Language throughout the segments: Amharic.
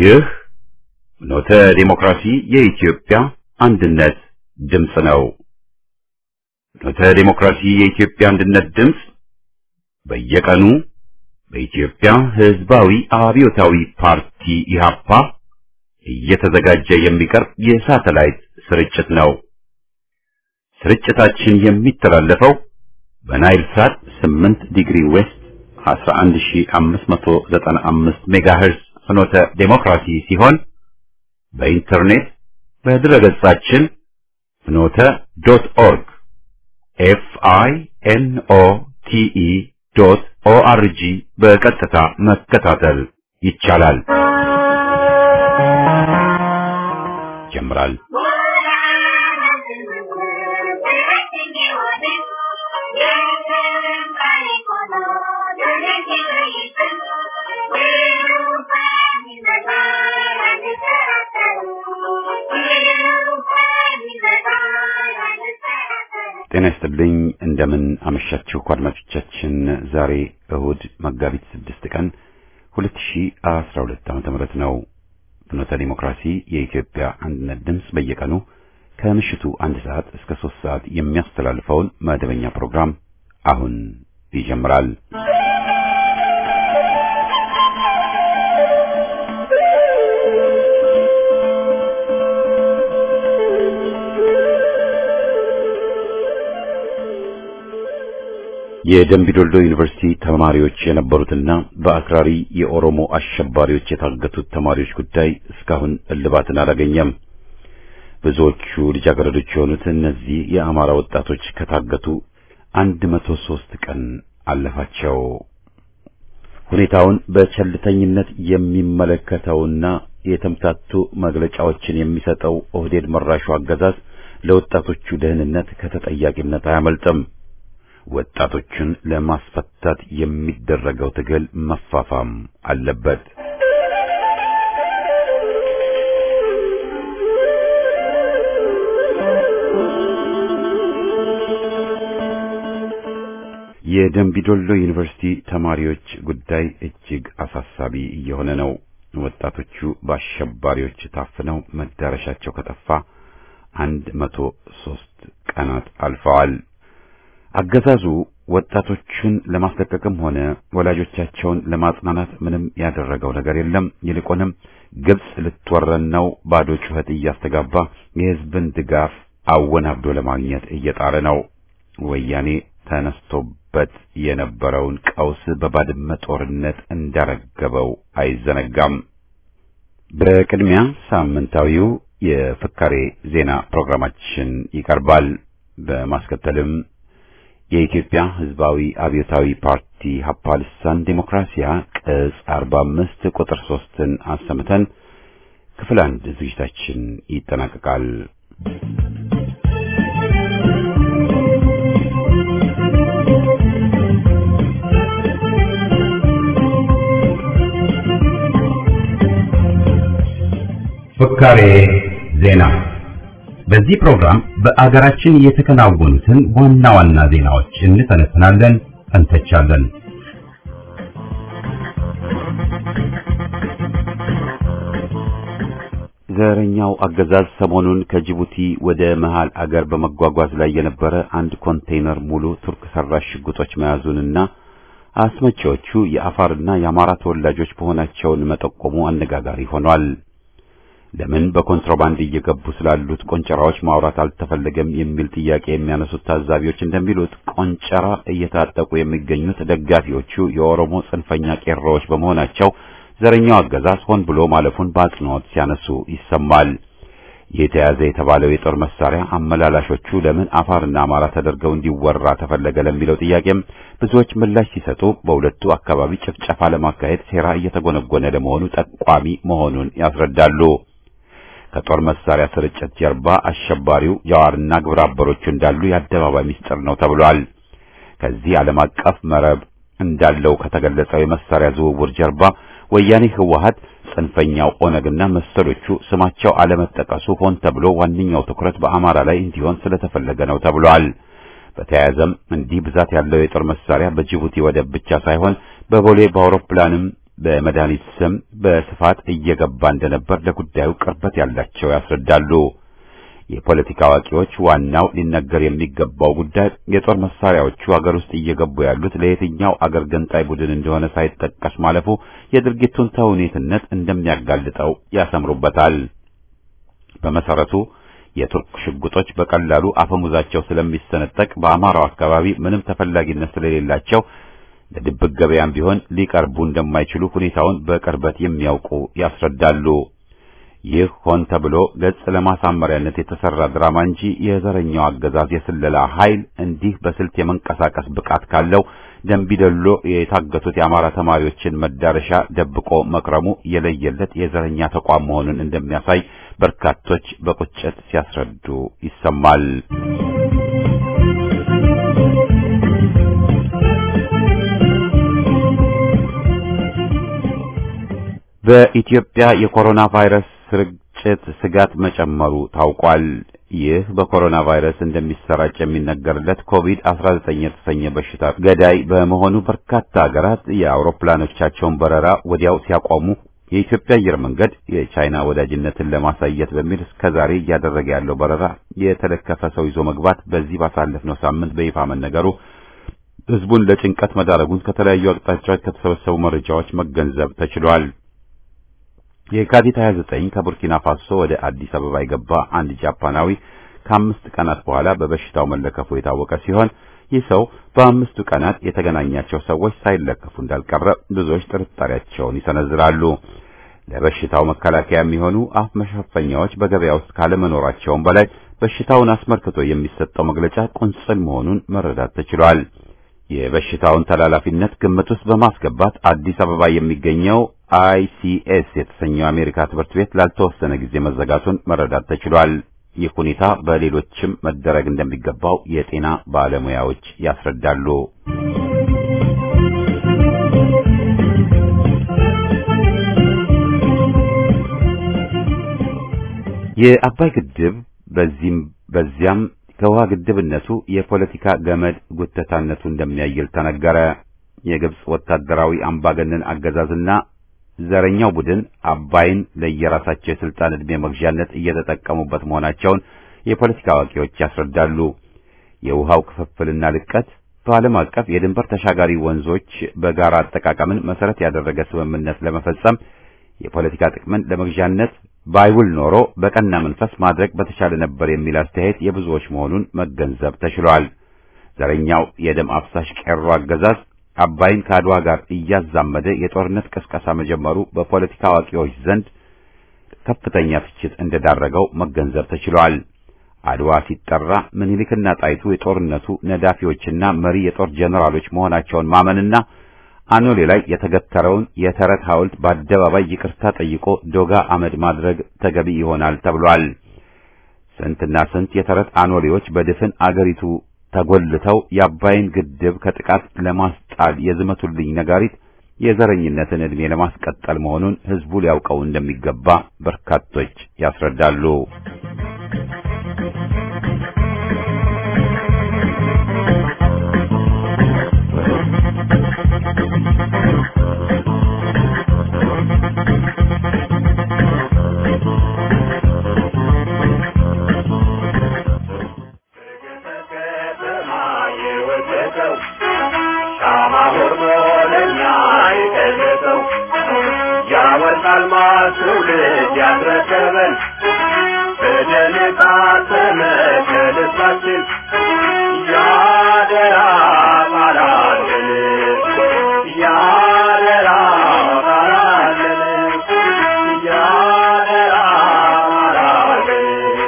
ይህ ፍኖተ ዲሞክራሲ የኢትዮጵያ አንድነት ድምፅ ነው። ፍኖተ ዲሞክራሲ የኢትዮጵያ አንድነት ድምፅ በየቀኑ በኢትዮጵያ ሕዝባዊ አብዮታዊ ፓርቲ ኢህአፓ እየተዘጋጀ የሚቀርብ የሳተላይት ስርጭት ነው። ስርጭታችን የሚተላለፈው በናይል ሳት 8 ዲግሪ ዌስት 11595 ሜጋሄርዝ ፍኖተ ዴሞክራሲ ሲሆን በኢንተርኔት በድረገጻችን ፍኖተ ዶት ኦርግ ኤፍ አይ ኤን ኦ ቲ ኢ ዶት ኦ አር ጂ በቀጥታ መከታተል ይቻላል። ይጀምራል። ጤና ይስጥልኝ። እንደምን አመሻችሁ አድማጮቻችን። ዛሬ እሁድ መጋቢት ስድስት ቀን 2012 ዓመተ ምህረት ነው። ፍኖተ ዲሞክራሲ የኢትዮጵያ አንድነት ድምፅ በየቀኑ ከምሽቱ አንድ ሰዓት እስከ ሶስት ሰዓት የሚያስተላልፈውን መደበኛ ፕሮግራም አሁን ይጀምራል። የደምቢዶልዶ ዩኒቨርሲቲ ተማሪዎች የነበሩትና በአክራሪ የኦሮሞ አሸባሪዎች የታገቱት ተማሪዎች ጉዳይ እስካሁን እልባትን አላገኘም። ብዙዎቹ ልጃገረዶች የሆኑት እነዚህ የአማራ ወጣቶች ከታገቱ አንድ መቶ ሶስት ቀን አለፋቸው። ሁኔታውን በቸልተኝነት የሚመለከተውና የተምታቱ መግለጫዎችን የሚሰጠው ኦህዴድ መራሹ አገዛዝ ለወጣቶቹ ደህንነት ከተጠያቂነት አያመልጥም። ወጣቶቹን ለማስፈታት የሚደረገው ትግል መፋፋም አለበት። የደምቢዶሎ ዩኒቨርሲቲ ተማሪዎች ጉዳይ እጅግ አሳሳቢ እየሆነ ነው። ወጣቶቹ በአሸባሪዎች ታፍነው መዳረሻቸው ከጠፋ አንድ መቶ ሶስት ቀናት አልፈዋል። አገዛዙ ወጣቶቹን ለማስለቀቅም ሆነ ወላጆቻቸውን ለማጽናናት ምንም ያደረገው ነገር የለም። ይልቁንም ግብጽ ልትወረን ነው ባዶ ጩኸት እያስተጋባ የሕዝብን ድጋፍ አወናብዶ ለማግኘት እየጣረ ነው። ወያኔ ተነስቶበት የነበረውን ቀውስ በባድመ ጦርነት እንዳረገበው አይዘነጋም። በቅድሚያ ሳምንታዊው የፍካሬ ዜና ፕሮግራማችን ይቀርባል። በማስከተልም የኢትዮጵያ ሕዝባዊ አብዮታዊ ፓርቲ ሀፓ ልሳን ዴሞክራሲያ ቅጽ 45 ቁጥር 3ን አሰምተን ክፍል አንድ ዝግጅታችን ይጠናቀቃል። ፍካሬ ዜና በዚህ ፕሮግራም በአገራችን የተከናወኑትን ዋና ዋና ዜናዎች እንተነትናለን፣ እንተቻለን። ዘረኛው አገዛዝ ሰሞኑን ከጅቡቲ ወደ መሃል አገር በመጓጓዝ ላይ የነበረ አንድ ኮንቴይነር ሙሉ ቱርክ ሰራሽ ሽጉጦች መያዙንና አስመጪዎቹ የአፋርና የአማራ ተወላጆች መሆናቸውን መጠቆሙ አነጋጋሪ ሆኗል። ለምን በኮንትሮባንድ እየገቡ ስላሉት ቆንጨራዎች ማውራት አልተፈለገም የሚል ጥያቄ የሚያነሱት ታዛቢዎች እንደሚሉት ቆንጨራ እየታጠቁ የሚገኙት ደጋፊዎቹ የኦሮሞ ጽንፈኛ ቄሮዎች በመሆናቸው ዘረኛው አገዛዝ ሆን ብሎ ማለፉን በአጽንኦት ሲያነሱ ይሰማል። የተያዘ የተባለው የጦር መሳሪያ አመላላሾቹ ለምን አፋርና አማራ ተደርገው እንዲወራ ተፈለገ ለሚለው ጥያቄም ብዙዎች ምላሽ ሲሰጡ በሁለቱ አካባቢ ጭፍጨፋ ለማካሄድ ሴራ እየተጎነጎነ ለመሆኑ ጠቋሚ መሆኑን ያስረዳሉ። ከጦር መሳሪያ ስርጭት ጀርባ አሸባሪው ጃዋርና ግብረ አበሮቹ እንዳሉ የአደባባይ ምስጢር ነው ተብሏል። ከዚህ ዓለም አቀፍ መረብ እንዳለው ከተገለጸው የመሳሪያ ዝውውር ጀርባ ወያኔ ህወሀት፣ ጽንፈኛው ኦነግና መሰሎቹ ስማቸው አለመጠቀሱ ሆን ተብሎ ዋነኛው ትኩረት በአማራ ላይ እንዲሆን ስለተፈለገ ነው ተብሏል። በተያያዘም እንዲህ ብዛት ያለው የጦር መሳሪያ በጅቡቲ ወደብ ብቻ ሳይሆን በቦሌ በአውሮፕላንም በመድኃኒት ስም በስፋት እየገባ እንደነበር ለጉዳዩ ቅርበት ያላቸው ያስረዳሉ። የፖለቲካ አዋቂዎች ዋናው ሊነገር የሚገባው ጉዳይ የጦር መሳሪያዎቹ አገር ውስጥ እየገቡ ያሉት ለየትኛው አገር ገንጣይ ቡድን እንደሆነ ሳይጠቀስ ማለፉ የድርጊቱን ተውኔትነት እንደሚያጋልጠው ያሰምሩበታል። በመሰረቱ የቱርክ ሽጉጦች በቀላሉ አፈሙዛቸው ስለሚሰነጠቅ በአማራው አካባቢ ምንም ተፈላጊነት ስለሌላቸው ለድብቅ ገበያም ቢሆን ሊቀርቡ እንደማይችሉ ሁኔታውን በቅርበት የሚያውቁ ያስረዳሉ። ይህ ሆን ተብሎ ገጽ ለማሳመሪያነት የተሰራ ድራማ እንጂ የዘረኛው አገዛዝ የስለላ ኃይል እንዲህ በስልት የመንቀሳቀስ ብቃት ካለው ደንቢዶሎ የታገቱት የአማራ ተማሪዎችን መዳረሻ ደብቆ መክረሙ የለየለት የዘረኛ ተቋም መሆኑን እንደሚያሳይ በርካቶች በቁጭት ሲያስረዱ ይሰማል። በኢትዮጵያ የኮሮና ቫይረስ ስርጭት ስጋት መጨመሩ ታውቋል። ይህ በኮሮና ቫይረስ እንደሚሰራጭ የሚነገርለት ኮቪድ-19 የተሰኘ በሽታ ገዳይ በመሆኑ በርካታ ሀገራት የአውሮፕላኖቻቸውን በረራ ወዲያው ሲያቆሙ የኢትዮጵያ አየር መንገድ የቻይና ወዳጅነትን ለማሳየት በሚል እስከዛሬ እያደረገ ያለው በረራ የተለከፈ ሰው ይዞ መግባት በዚህ ባሳለፍነው ሳምንት በይፋ መነገሩ ሕዝቡን ለጭንቀት መዳረጉን ከተለያዩ አቅጣጫዎች ከተሰበሰቡ መረጃዎች መገንዘብ ተችሏል። የካቲት 29 ከቡርኪና ፋሶ ወደ አዲስ አበባ የገባ አንድ ጃፓናዊ ከአምስት ቀናት በኋላ በበሽታው መለከፉ የታወቀ ሲሆን ይህ ሰው በአምስቱ ቀናት የተገናኛቸው ሰዎች ሳይለከፉ እንዳልቀረ ብዙዎች ጥርጣሬያቸውን ይሰነዝራሉ። ለበሽታው መከላከያ የሚሆኑ አፍ መሸፈኛዎች በገበያ ውስጥ ካለመኖራቸውም በላይ በሽታውን አስመልክቶ የሚሰጠው መግለጫ ቁንጽል መሆኑን መረዳት ተችሏል። የበሽታውን ተላላፊነት ግምት ውስጥ በማስገባት አዲስ አበባ የሚገኘው አይሲኤስ የተሰኘው አሜሪካ ትምህርት ቤት ላልተወሰነ ጊዜ መዘጋቱን መረዳት ተችሏል። ይህ ሁኔታ በሌሎችም መደረግ እንደሚገባው የጤና ባለሙያዎች ያስረዳሉ። የአባይ ግድብ በዚህም በዚያም ከውሃ ግድብነቱ የፖለቲካ ገመድ ጉተታነቱ እንደሚያይል ተነገረ። የግብጽ ወታደራዊ አምባገነን አገዛዝና ዘረኛው ቡድን አባይን ለየራሳቸው የስልጣን ዕድሜ መግዣነት እየተጠቀሙበት መሆናቸውን የፖለቲካ አዋቂዎች ያስረዳሉ። የውሃው ክፍፍልና ልቀት በዓለም አቀፍ የድንበር ተሻጋሪ ወንዞች በጋራ አጠቃቀምን መሰረት ያደረገ ስምምነት ለመፈጸም የፖለቲካ ጥቅምን ለመግዣነት ባይውል ኖሮ በቀና መንፈስ ማድረግ በተቻለ ነበር የሚል አስተያየት የብዙዎች መሆኑን መገንዘብ ተችሏል። ዘረኛው የደም አፍሳሽ ቄሮ አገዛዝ አባይን ከአድዋ ጋር እያዛመደ የጦርነት ቅስቀሳ መጀመሩ በፖለቲካ አዋቂዎች ዘንድ ከፍተኛ ትችት እንደዳረገው መገንዘብ ተችሏል። አድዋ ሲጠራ ምኒልክና ጣይቱ የጦርነቱ ነዳፊዎችና መሪ የጦር ጀነራሎች መሆናቸውን ማመንና አኖሌ ላይ የተገተረውን የተረት ሐውልት በአደባባይ ይቅርታ ጠይቆ ዶጋ አመድ ማድረግ ተገቢ ይሆናል ተብሏል። ስንትና ስንት የተረት አኖሌዎች በድፍን አገሪቱ ተጎልተው የአባይን ግድብ ከጥቃት ለማስጣል የዝመቱልኝ ነጋሪት የዘረኝነትን ዕድሜ ለማስቀጠል መሆኑን ሕዝቡ ሊያውቀው እንደሚገባ በርካቶች ያስረዳሉ። ትውልድ ያስረከበን በደል የታተመ ከልባችን ያደራ ቃላለን ያደራ ቃላለን ያደራ ቃላለን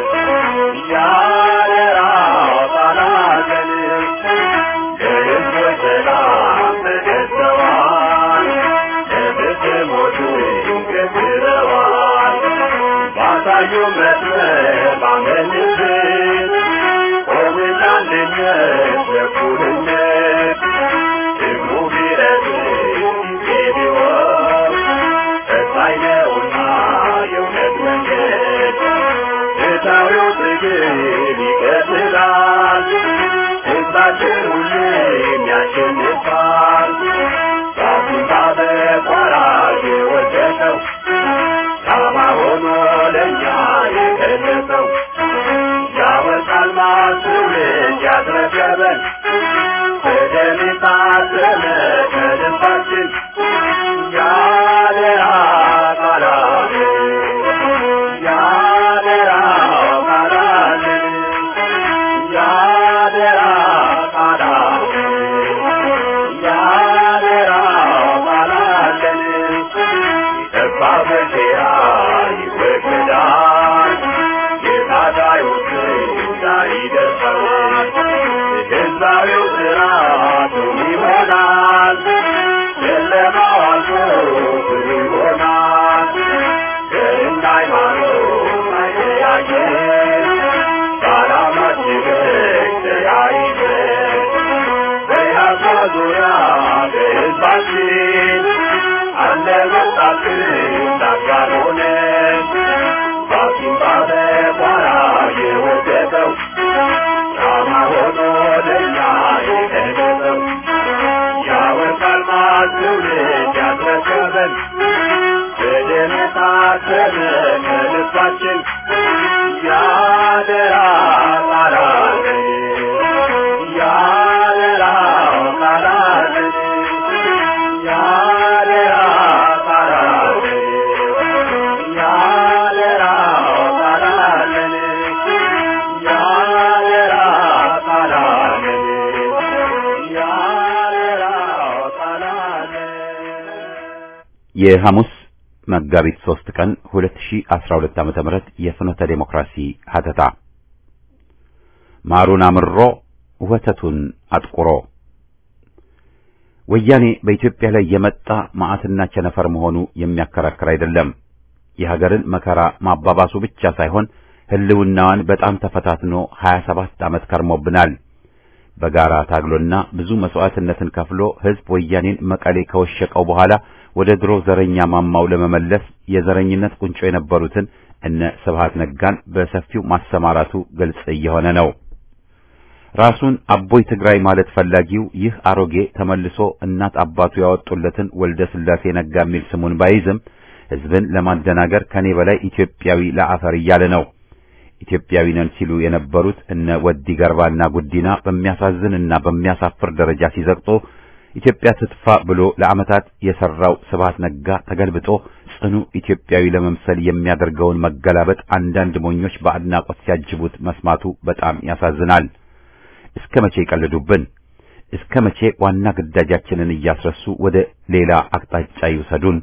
ያደራ ቃላለን ለሕዝቦች ሰላም ተገዝተዋል ለብትሞቹ ገዝረዋል ባሳዩ መስመር ባመንበት ቆምና አንድነት ለእኩልነት ደግሞ ቢረዝም ጊዜ ቢወስድ ፈታኝ ነውና የእውነት መንገድ ፍትሐዊው ትግል ይቀጥላል ሕዝባችን ሁሌም ያሸንፋል ራሱን በቋራጭ ለእኛ የገለጸው ያወጣል ማስውልድ ያስረከበን በደም የታተመ ከልባችን ያደራ ቃላት ያደራ ቃላት ያደራ ቃላት ያደራ ቃላት የጠባ መቼያ ይወገዳል የታጋዮች እንዳይደርሰዋል ህዝባዊው ስርዓቱ ይሆናል ጨለማው አልፎ ብሩ ይሆናል ዘርና ሃይማኖት አይለያየን በዓላማችን ተያይዘን በያሷ ዙሪያ በህዝባችን አለ ወጣትን ታጋር ሆነን ባሲምባ በቋራ የወደቀው ሻማ ሆኖ ለእኛ የገለጸው ያወርቃል ማትውልድ ያስረከበን በደም የታተመ ከልባችን ያደራ ቃላለን ያደራ ቃላለን ያደራ ቃላለን ያደራ ቃላለን ያደራ ቃላለን ያደራ ቃላለን የሐሙስ መጋቢት 3 ቀን 2012 ዓመተ ምህረት የፍኖተ ዴሞክራሲ ሀተታ ማሩን አምሮ ወተቱን አጥቁሮ ወያኔ በኢትዮጵያ ላይ የመጣ መዓትና ቸነፈር መሆኑ የሚያከራክር አይደለም። የሀገርን መከራ ማባባሱ ብቻ ሳይሆን ሕልውናዋን በጣም ተፈታትኖ 27 ዓመት ከርሞብናል። በጋራ ታግሎና ብዙ መስዋዕትነትን ከፍሎ ሕዝብ ወያኔን መቀሌ ከወሸቀው በኋላ ወደ ድሮ ዘረኛ ማማው ለመመለስ የዘረኝነት ቁንጮ የነበሩትን እነ ስብሃት ነጋን በሰፊው ማሰማራቱ ግልጽ እየሆነ ነው። ራሱን አቦይ ትግራይ ማለት ፈላጊው ይህ አሮጌ ተመልሶ እናት አባቱ ያወጡለትን ወልደ ስላሴ ነጋ የሚል ስሙን ባይዝም ሕዝብን ለማደናገር ከኔ በላይ ኢትዮጵያዊ ለአፈር እያለ ነው። ኢትዮጵያዊ ነን ሲሉ የነበሩት እነ ወዲ ገርባና ጉዲና በሚያሳዝንና በሚያሳፍር ደረጃ ሲዘቅጦ ኢትዮጵያ ትጥፋ ብሎ ለዓመታት የሰራው ስብሃት ነጋ ተገልብጦ ጽኑ ኢትዮጵያዊ ለመምሰል የሚያደርገውን መገላበጥ አንዳንድ ሞኞች በአድናቆት ሲያጅቡት መስማቱ በጣም ያሳዝናል። እስከ መቼ ይቀልዱብን? እስከ መቼ ዋና ግዳጃችንን እያስረሱ ወደ ሌላ አቅጣጫ ይውሰዱን?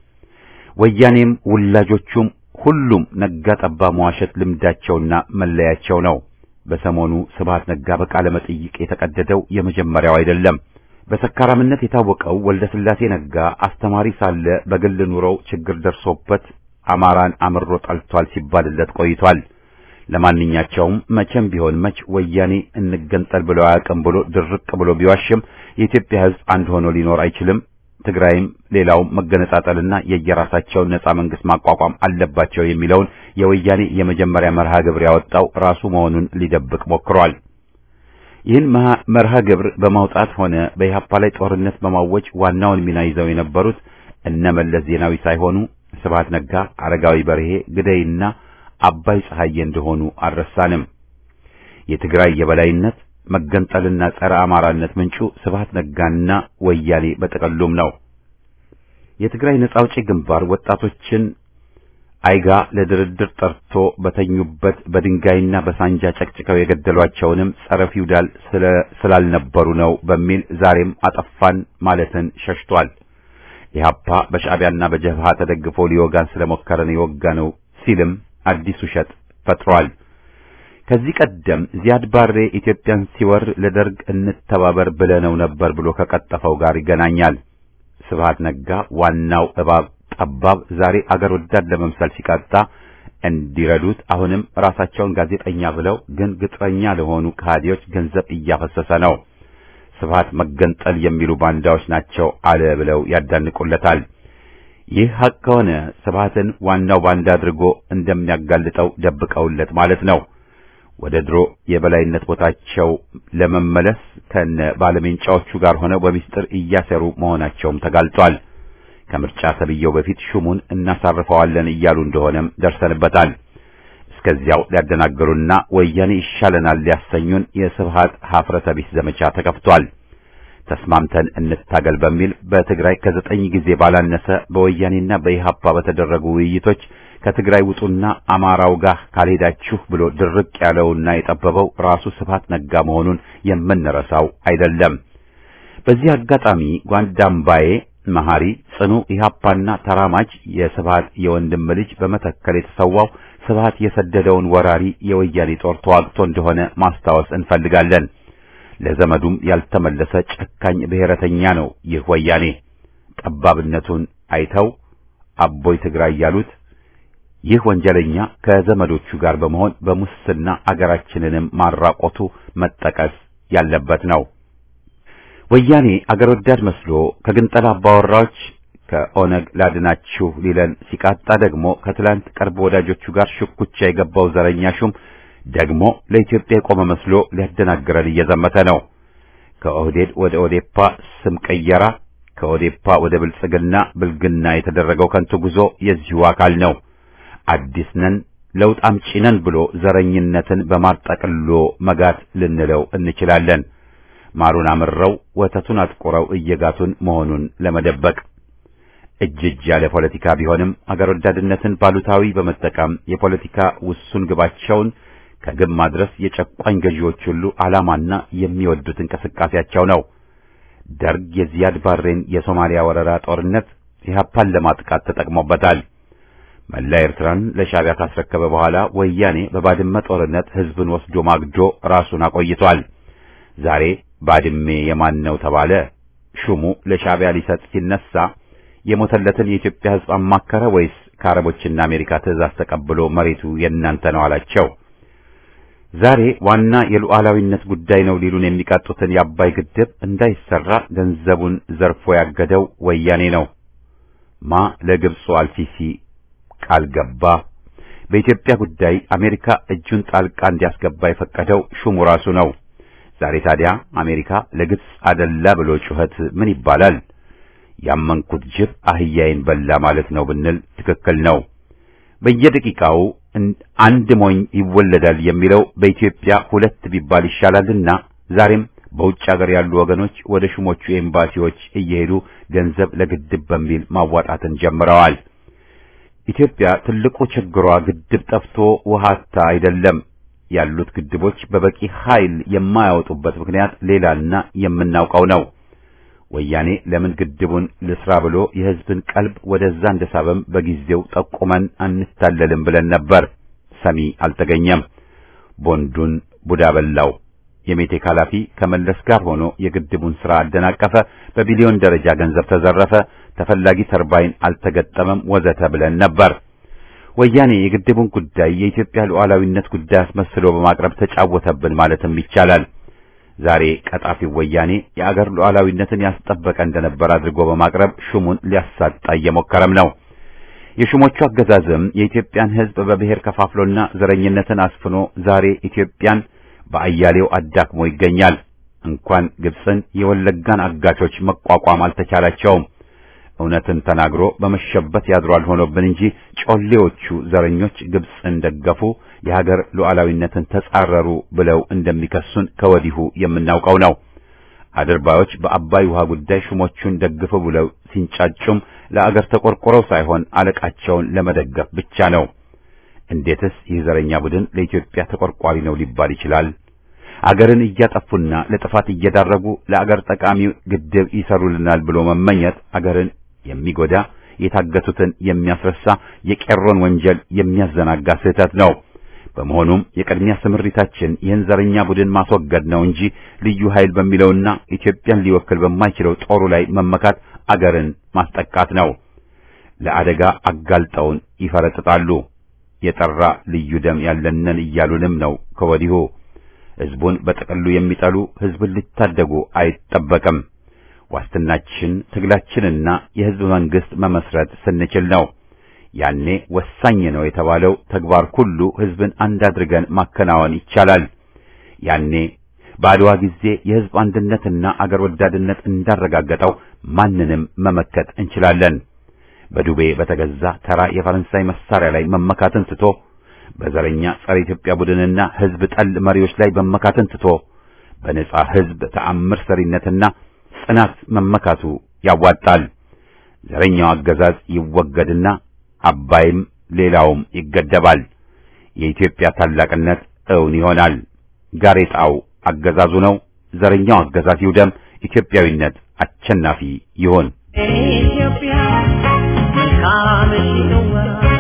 ወያኔም ውላጆቹም ሁሉም ነጋ ጠባ መዋሸት ልምዳቸውና መለያቸው ነው። በሰሞኑ ስብሃት ነጋ በቃለ መጠይቅ የተቀደደው የመጀመሪያው አይደለም። በሰካራምነት የታወቀው ወልደ ስላሴ ነጋ አስተማሪ ሳለ በግል ኑሮው ችግር ደርሶበት አማራን አምሮ ጠልቷል ሲባልለት ቆይቷል። ለማንኛቸውም መቼም ቢሆን መች ወያኔ እንገንጠል ብሎ አያውቅም ብሎ ድርቅ ብሎ ቢዋሽም የኢትዮጵያ ሕዝብ አንድ ሆኖ ሊኖር አይችልም። ትግራይም ሌላውም መገነጣጠልና የየራሳቸውን ነጻ መንግስት ማቋቋም አለባቸው የሚለውን የወያኔ የመጀመሪያ መርሃ ግብር ያወጣው ራሱ መሆኑን ሊደብቅ ሞክሯል። ይህን መርሃ ግብር በማውጣት ሆነ በኢህአፓ ላይ ጦርነት በማወጅ ዋናውን ሚና ይዘው የነበሩት እነ መለስ ዜናዊ ሳይሆኑ ስብሃት ነጋ፣ አረጋዊ በርሄ፣ ግደይና አባይ ፀሐዬ እንደሆኑ አልረሳንም። የትግራይ የበላይነት መገንጠልና ጸረ አማራነት ምንጩ ስብሃት ነጋና ወያኔ በጠቀሉም ነው። የትግራይ ነጻ አውጪ ግንባር ወጣቶችን አይጋ ለድርድር ጠርቶ በተኙበት በድንጋይና በሳንጃ ጨቅጭቀው የገደሏቸውንም ጸረ ፊውዳል ስላልነበሩ ነው በሚል ዛሬም አጠፋን ማለትን ሸሽቷል። ኢህአፓ በሻዕቢያና በጀብሃ ተደግፎ ሊወጋን ስለሞከረን የወጋ ነው ሲልም አዲስ ውሸት ፈጥሯል። ከዚህ ቀደም ዚያድ ባሬ ኢትዮጵያን ሲወር ለደርግ እንተባበር ብለነው ነበር ብሎ ከቀጠፈው ጋር ይገናኛል። ስብሃት ነጋ ዋናው እባብ ጠባብ ዛሬ አገር ወዳድ ለመምሰል ሲቃጣ እንዲረዱት አሁንም ራሳቸውን ጋዜጠኛ ብለው ግን ግጥረኛ ለሆኑ ከሃዲዎች ገንዘብ እያፈሰሰ ነው። ስብሃት መገንጠል የሚሉ ባንዳዎች ናቸው አለ ብለው ያዳንቁለታል። ይህ ሐቅ ከሆነ ስብሃትን ዋናው ባንዳ አድርጎ እንደሚያጋልጠው ደብቀውለት ማለት ነው። ወደ ድሮ የበላይነት ቦታቸው ለመመለስ ከነ ባለሜንጫዎቹ ጋር ሆነው በሚስጥር እያሰሩ መሆናቸውም ተጋልጧል። ከምርጫ ተብየው በፊት ሹሙን እናሳርፈዋለን እያሉ እንደሆነም ደርሰንበታል። እስከዚያው ሊያደናግሩና ወያኔ ይሻለናል ሊያሰኙን የስብሃት ሀፍረተ ቢስ ዘመቻ ተከፍቷል። ተስማምተን እንታገል በሚል በትግራይ ከዘጠኝ ጊዜ ባላነሰ በወያኔና በኢሃፓ በተደረጉ ውይይቶች ከትግራይ ውጡና አማራው ጋር ካልሄዳችሁ ብሎ ድርቅ ያለውና የጠበበው ራሱ ስብሃት ነጋ መሆኑን የምንረሳው አይደለም። በዚህ አጋጣሚ ጓንዳምባዬ መሐሪ ጽኑ ኢሃፓና ተራማጅ የስብሃት የወንድም ልጅ በመተከል የተሰዋው ስብሃት የሰደደውን ወራሪ የወያኔ ጦር ተዋግቶ እንደሆነ ማስታወስ እንፈልጋለን። ለዘመዱም ያልተመለሰ ጨካኝ ብሔረተኛ ነው ይህ ወያኔ። ጠባብነቱን አይተው አቦይ ትግራይ ያሉት ይህ ወንጀለኛ ከዘመዶቹ ጋር በመሆን በሙስና አገራችንንም ማራቆቱ መጠቀስ ያለበት ነው። ወያኔ አገር ወዳድ መስሎ ከግንጠላ አባወራዎች ከኦነግ ላድናችሁ ሊለን ሲቃጣ ደግሞ ከትላንት ቅርብ ወዳጆቹ ጋር ሽኩቻ የገባው ዘረኛ ሹም ደግሞ ለኢትዮጵያ የቆመ መስሎ ሊያደናግረን እየዘመተ ነው። ከኦህዴድ ወደ ኦዴፓ ስም ቀየራ፣ ከኦዴፓ ወደ ብልጽግና ብልግና የተደረገው ከንቱ ጉዞ የዚሁ አካል ነው። አዲስ ነን ለውጥ አምጪ ነን ብሎ ዘረኝነትን በማርጠቅሎ መጋት ልንለው እንችላለን። ማሩን አምረው ወተቱን አጥቁረው እየጋቱን መሆኑን ለመደበቅ እጅ እጅ ያለ ፖለቲካ ቢሆንም አገር ወዳድነትን ባሉታዊ በመጠቀም የፖለቲካ ውሱን ግባቸውን ከግብ ማድረስ የጨቋኝ ገዢዎች ሁሉ ዓላማና የሚወዱት እንቅስቃሴያቸው ነው። ደርግ የዚያድ ባሬን የሶማሊያ ወረራ ጦርነት ኢህአፓን ለማጥቃት ተጠቅሞበታል። መላ ኤርትራን ለሻዕቢያ ካስረከበ በኋላ ወያኔ በባድመ ጦርነት ሕዝብን ወስዶ ማግዶ ራሱን አቆይቷል። ዛሬ ባድሜ የማን ነው ተባለ። ሹሙ ለሻዕቢያ ሊሰጥ ሲነሳ የሞተለትን የኢትዮጵያ ሕዝብ አማከረ ወይስ ከአረቦችና አሜሪካ ትዕዛዝ ተቀብሎ መሬቱ የእናንተ ነው አላቸው? ዛሬ ዋና የሉዓላዊነት ጉዳይ ነው ሊሉን የሚቃጡትን የአባይ ግድብ እንዳይሰራ ገንዘቡን ዘርፎ ያገደው ወያኔ ነው። ማ ለግብፁ አልሲሲ ቃል ገባ። በኢትዮጵያ ጉዳይ አሜሪካ እጁን ጣልቃ እንዲያስገባ የፈቀደው ሹሙ ራሱ ነው። ዛሬ ታዲያ አሜሪካ ለግብፅ አደላ ብሎ ጩኸት ምን ይባላል? ያመንኩት ጅብ አህያዬን በላ ማለት ነው ብንል ትክክል ነው። በየደቂቃው አንድ ሞኝ ይወለዳል የሚለው በኢትዮጵያ ሁለት ቢባል ይሻላልና ዛሬም በውጭ ሀገር ያሉ ወገኖች ወደ ሹሞቹ ኤምባሲዎች እየሄዱ ገንዘብ ለግድብ በሚል ማዋጣትን ጀምረዋል። ኢትዮጵያ ትልቁ ችግሯ ግድብ ጠፍቶ ውሃታ አይደለም። ያሉት ግድቦች በበቂ ኃይል የማያወጡበት ምክንያት ሌላና የምናውቀው ነው። ወያኔ ለምን ግድቡን ልስራ ብሎ የሕዝብን ቀልብ ወደዛ እንደሳበም በጊዜው ጠቁመን አንታለልም ብለን ነበር። ሰሚ አልተገኘም። ቦንዱን ቡዳ በላው። የሜቴክ ኃላፊ ከመለስ ጋር ሆኖ የግድቡን ሥራ አደናቀፈ። በቢሊዮን ደረጃ ገንዘብ ተዘረፈ። ተፈላጊ ተርባይን አልተገጠመም፣ ወዘተ ብለን ነበር። ወያኔ የግድቡን ጉዳይ የኢትዮጵያ ሉዓላዊነት ጉዳይ አስመስሎ በማቅረብ ተጫወተብን ማለትም ይቻላል። ዛሬ ቀጣፊው ወያኔ የአገር ሉዓላዊነትን ያስጠበቀ እንደነበር አድርጎ በማቅረብ ሹሙን ሊያሳጣ እየሞከረም ነው። የሹሞቹ አገዛዝም የኢትዮጵያን ሕዝብ በብሔር ከፋፍሎና ዘረኝነትን አስፍኖ ዛሬ ኢትዮጵያን በአያሌው አዳክሞ ይገኛል። እንኳን ግብፅን የወለጋን አጋቾች መቋቋም አልተቻላቸውም። እውነትን ተናግሮ በመሸበት ያድሯል ሆኖብን እንጂ ጮሌዎቹ ዘረኞች ግብፅን ደገፉ፣ የሀገር ሉዓላዊነትን ተጻረሩ ብለው እንደሚከሱን ከወዲሁ የምናውቀው ነው። አድርባዮች በአባይ ውሃ ጉዳይ ሹሞቹን ደግፉ ብለው ሲንጫጩም ለአገር ተቆርቆረው ሳይሆን አለቃቸውን ለመደገፍ ብቻ ነው። እንዴትስ ይህ ዘረኛ ቡድን ለኢትዮጵያ ተቆርቋሪ ነው ሊባል ይችላል? አገርን እያጠፉና ለጥፋት እየዳረጉ ለአገር ጠቃሚ ግድብ ይሰሩልናል ብሎ መመኘት አገርን የሚጎዳ የታገቱትን የሚያስረሳ የቄሮን ወንጀል የሚያዘናጋ ስህተት ነው። በመሆኑም የቅድሚያ ስምሪታችን ይህን ዘረኛ ቡድን ማስወገድ ነው እንጂ ልዩ ኃይል በሚለውና ኢትዮጵያን ሊወክል በማይችለው ጦሩ ላይ መመካት አገርን ማስጠቃት ነው። ለአደጋ አጋልጠውን ይፈረጥጣሉ። የጠራ ልዩ ደም ያለንን እያሉንም ነው ከወዲሁ። ሕዝቡን በጥቅሉ የሚጠሉ ሕዝብን ሊታደጉ አይጠበቅም። ዋስትናችን ትግላችንና የሕዝብ መንግሥት መመስረት ስንችል ነው። ያኔ ወሳኝ ነው የተባለው ተግባር ሁሉ ሕዝብን አንድ አድርገን ማከናወን ይቻላል። ያኔ በአድዋ ጊዜ የሕዝብ አንድነትና አገር ወዳድነት እንዳረጋገጠው ማንንም መመከት እንችላለን። በዱቤ በተገዛ ተራ የፈረንሳይ መሳሪያ ላይ መመካትን ትቶ በዘረኛ ጸረ ኢትዮጵያ ቡድንና ሕዝብ ጠል መሪዎች ላይ መመካትን ትቶ በነጻ ሕዝብ ተአምር ሰሪነትና ጽናት መመካቱ ያዋጣል። ዘረኛው አገዛዝ ይወገድና አባይም ሌላውም ይገደባል። የኢትዮጵያ ታላቅነት እውን ይሆናል። ጋሬጣው አገዛዙ ነው። ዘረኛው አገዛዝ ይውደም። ኢትዮጵያዊነት አሸናፊ ይሆን። ኢትዮጵያ መልካምሽ ነዋ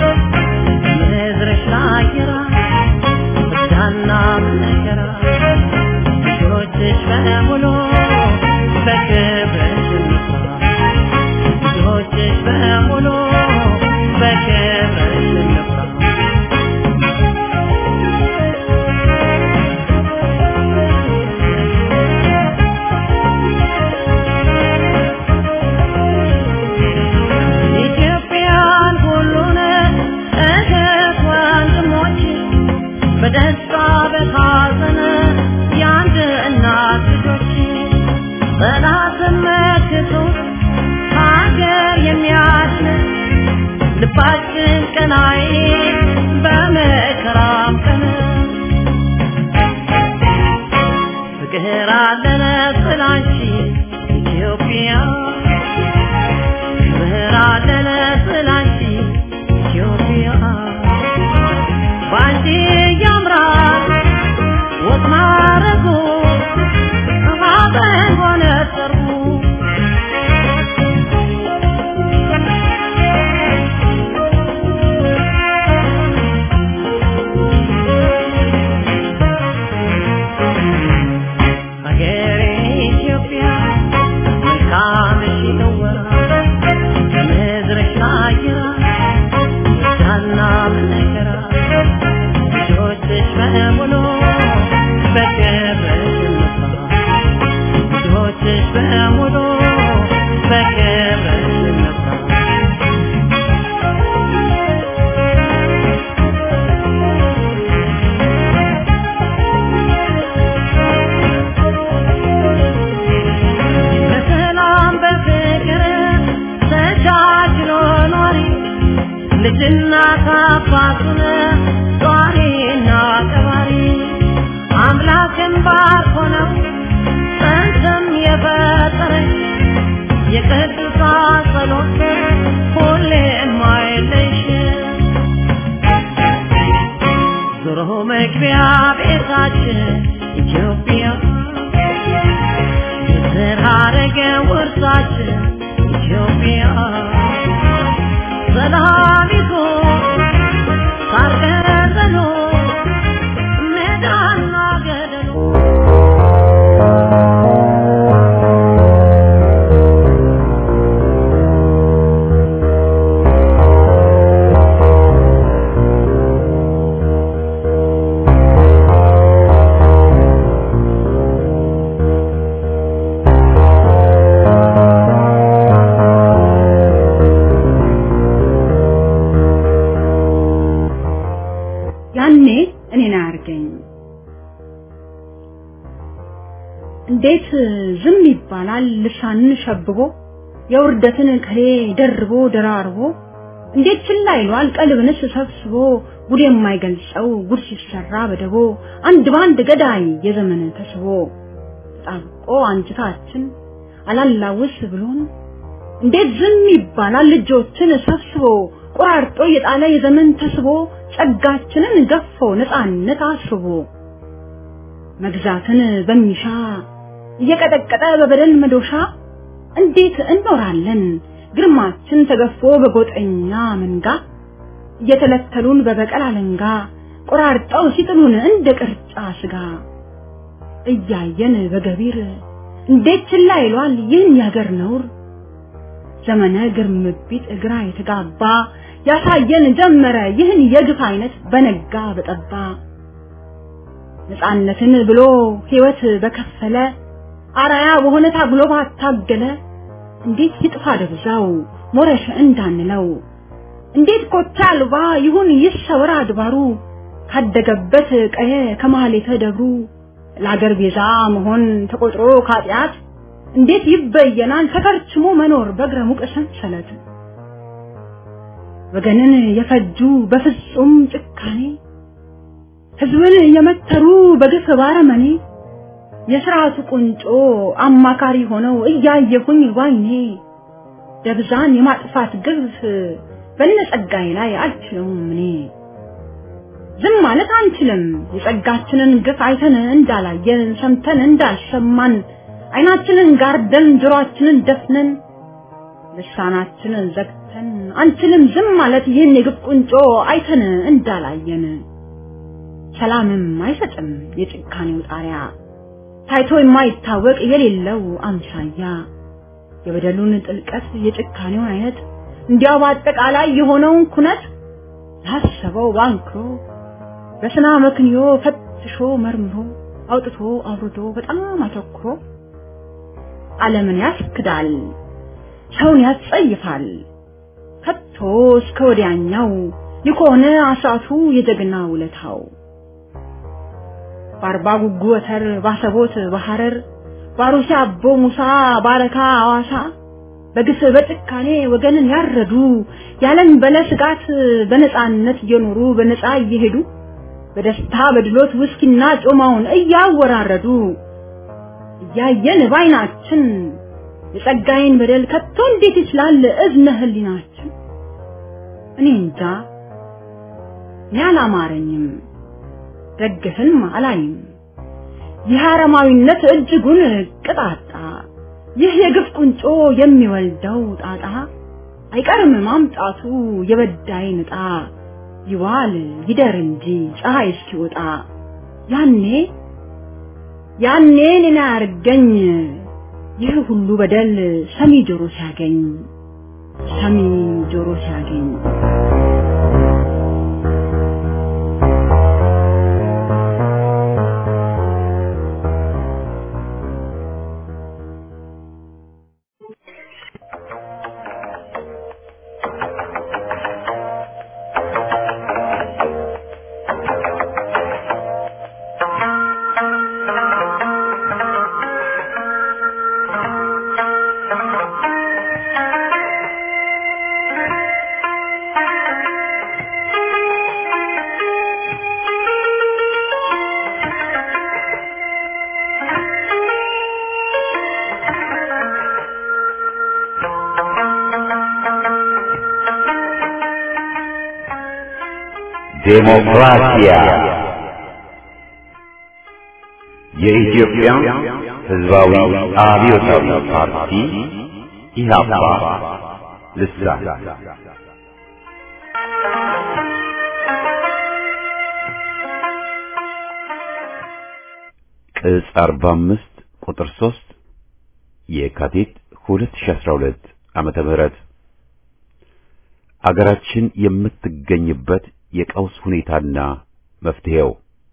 ምድርሽ ላየራ ዳና መከራ ልጆችሽ በሙሉ በክብርሽ እንስራ ልጆችሽ በሙሉ በክብርሽ እንስራ ኢትዮጵያን ሁሉን እህት ወንድሞች በደስታ በሐዘን የአንድ እናት ልጆች ጠላትን መክቶ ሀገር የሚያድን ልባችን ቀናይ በመከራም ቀን ፍቅር አለን ስላንቺ ኢትዮጵያ ክብር አለን ስላንቺ ኢትዮጵያ ባንቺ ያምራል ወግ ማረጉ ሀዘን ሆነ ሰርጉ ሀገሬ ኢትዮጵያ መልካምሽ ነዋ ከምድርሽ አየራ ዳና መከራ ልጆችሽ በሙሉ በክብርሽ እንስራ ልጆችሽ በሙሉ በክብርሽ እንስራ በሰላም በፍቅር ተቻችሎ ኖሪ ልጅና አባቱን ጧሪና ቀባሪ አምላክን ባርኮ ነው ጸንተም የፈጠረሽ የቅዱሳን ጸሎት ሁሌም አይለይሽ ዞሮ መግቢያ ቤታችን ኢትዮጵያ የዘር ሐረገ ውርሳችን ኢትዮጵያ ሰላሚቱ ሳር ገዘሉ ሜዳና ገደሉ ያኔ እኔን አያርገኝ። እንዴት ዝም ይባላል? ልሳንን ሸብቦ የውርደትን ከሌ ደርቦ ደራርቦ እንዴት ችላ ይሏል? ቀልብንስ ሰብስቦ ጉድ የማይገልጸው ጉድ ሲሰራ በደቦ አንድ ባንድ ገዳይ የዘመን ተስቦ ተጣብቆ አንጅታችን አላላውስ ብሎን እንዴት ዝም ይባላል? ልጆችን ሰብስቦ ቆራርጦ የጣለ የዘመን ተስቦ ጸጋችንን ገፎ ነፃነት አስቦ መግዛትን በሚሻ እየቀጠቀጠ በበደል መዶሻ እንዴት እንኖራለን ግርማችን ተገፎ በጎጠኛ መንጋ እየተለተሉን በበቀል አለንጋ ቆራርጠው ሲጥሉን እንደ ቅርጫ ስጋ እያየን በገቢር እንዴት ችላ ይሏል ይህን ያገር ነውር ዘመነ ግርምቢት እግራ የተጋባ ያሳየን ጀመረ ይህን የግፍ አይነት በነጋ በጠባ ነፃነትን ብሎ ሕይወት በከፈለ አራያ በሆነ ታግሎ ባታገለ እንዴት ይጥፋ ደብዛው ሞረሽ እንዳንለው እንዴት ኮታ አልባ ይሁን ይሰወር አድባሩ ካደገበት ቀየ ከማህሌተ ደብሩ ለአገር ቤዛ መሆን ተቆጥሮ ካጢአት እንዴት ይበየናል ተከርችሞ መኖር በእግረ ሙቅ ሰንሰለት ወገንን የፈጁ በፍጹም ጭካኔ ህዝብን የመተሩ በግፍ ባረመኔ የስርዓቱ ቁንጮ አማካሪ ሆነው እያየሁኝ ባይኔ ደብዛን የማጥፋት ግፍ በነጸጋዬ ላይ አልችለውም እኔ ዝም ማለት አንችልም የጸጋችንን ግፍ አይተን እንዳላየን ሰምተን እንዳልሰማን አይናችንን ጋርደን ጆሮአችንን ደፍነን ልሳናችንን ዘግተን አንችልም ዝም ማለት ይህን የግፍ ቁንጮ አይተን እንዳላየን ሰላምም አይሰጥም የጭካኔው ጣሪያ ታይቶ የማይታወቅ የሌለው አምሳያ የበደሉን ጥልቀት የጭካኔውን አይነት እንዲያው በአጠቃላይ የሆነውን ኩነት ላሰበው ባንክሮ በስና መክንዮ ፈትሾ መርምሮ አውጥቶ አውርዶ በጣም አተኩሮ ዓለምን ያስክዳል፣ ሰውን ያስጸይፋል። ከቶ እስከ ወዲያኛው የሆነ አሳቱ የጀግና ውለታው በአርባ ጉጉ ወተር ባሰቦት በሐረር ባሩሲ አቦ ሙሳ ባረካ አዋሳ በግፍ በጭካኔ ወገንን ያረዱ ያለን በለ ስጋት በነፃነት እየኖሩ በነፃ እየሄዱ በደስታ በድሎት ውስኪና ጮማውን እያወራረዱ እያየን ባይናችን የጸጋዬን በደል ከቶ እንዴት ይችላል እዝነ ህሊናችን? እኔ እንጃ እኔ አላማረኝም፣ ደግፍም አላይም። ይህ አረማዊነት እጅጉን ቅጣጣ፣ ይህ የግፍ ቁንጮ የሚወልደው ጣጣ አይቀርም ማምጣቱ የበዳይን ዕጣ ይዋል ይደር እንጂ ፀሐይ እስኪወጣ ያኔ ያኔ እኔን አያርገኝ ይህ ሁሉ በደል ሰሚ ጆሮ ሲያገኝ ሰሚ ጆሮ ሲያገኝ ዴሞክራሲያ የኢትዮጵያ ሕዝባዊ አብዮታዊ ፓርቲ ኢህአፓ ልሳን ቅጽ 45 ቁጥር 3 የካቲት 2012 ዓመተ ምህረት አገራችን የምትገኝበት የቀውስ ሁኔታና መፍትሄው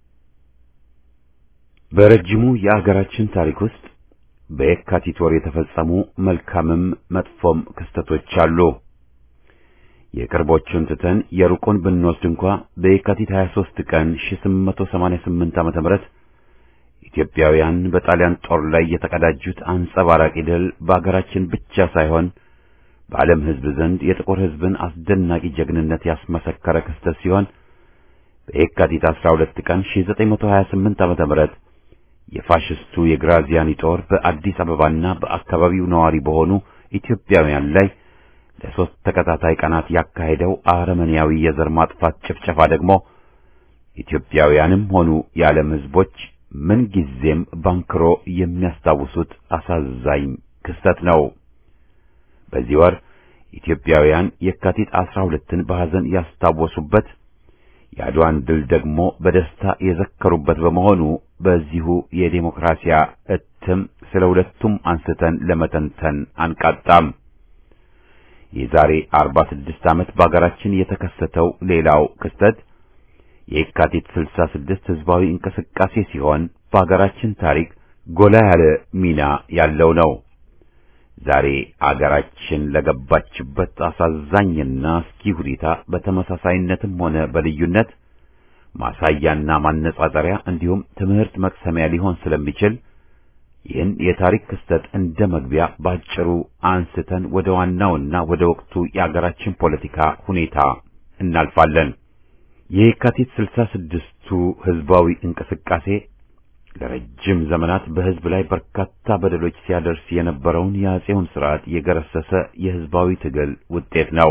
በረጅሙ የአገራችን ታሪክ ውስጥ በየካቲት ወር የተፈጸሙ መልካምም መጥፎም ክስተቶች አሉ። የቅርቦቹን ትተን የሩቁን ብንወስድ እንኳ በየካቲት 23 ቀን 1888 ዓመተ ምህረት ኢትዮጵያውያን በጣሊያን ጦር ላይ የተቀዳጁት አንጸባራቂ ድል በአገራችን ብቻ ሳይሆን በዓለም ሕዝብ ዘንድ የጥቁር ሕዝብን አስደናቂ ጀግንነት ያስመሰከረ ክስተት ሲሆን በየካቲት 12 ቀን 1928 ዓመተ ምህረት የፋሽስቱ የግራዚያኒ ጦር በአዲስ አበባና በአካባቢው ነዋሪ በሆኑ ኢትዮጵያውያን ላይ ለሶስት ተከታታይ ቀናት ያካሄደው አረመኔያዊ የዘር ማጥፋት ጭፍጨፋ ደግሞ ኢትዮጵያውያንም ሆኑ የዓለም ሕዝቦች ምንጊዜም ባንክሮ የሚያስታውሱት አሳዛኝ ክስተት ነው። በዚህ ወር ኢትዮጵያውያን የካቲት 12ን በሐዘን ያስታወሱበት የአድዋን ድል ደግሞ በደስታ የዘከሩበት በመሆኑ በዚሁ የዴሞክራሲያ እትም ስለ ሁለቱም አንስተን ለመተንተን አንቃጣም። የዛሬ 46 ዓመት በአገራችን የተከሰተው ሌላው ክስተት የካቲት 66 ህዝባዊ እንቅስቃሴ ሲሆን በአገራችን ታሪክ ጎላ ያለ ሚና ያለው ነው። ዛሬ አገራችን ለገባችበት አሳዛኝና አስኪ ሁኔታ በተመሳሳይነትም ሆነ በልዩነት ማሳያና ማነጻጸሪያ እንዲሁም ትምህርት መቅሰሚያ ሊሆን ስለሚችል ይህን የታሪክ ክስተት እንደ መግቢያ ባጭሩ አንስተን ወደ ዋናውና ወደ ወቅቱ የአገራችን ፖለቲካ ሁኔታ እናልፋለን። የየካቲት ስልሳ ስድስቱ ህዝባዊ እንቅስቃሴ ለረጅም ዘመናት በህዝብ ላይ በርካታ በደሎች ሲያደርስ የነበረውን የአጼውን ስርዓት የገረሰሰ የህዝባዊ ትግል ውጤት ነው።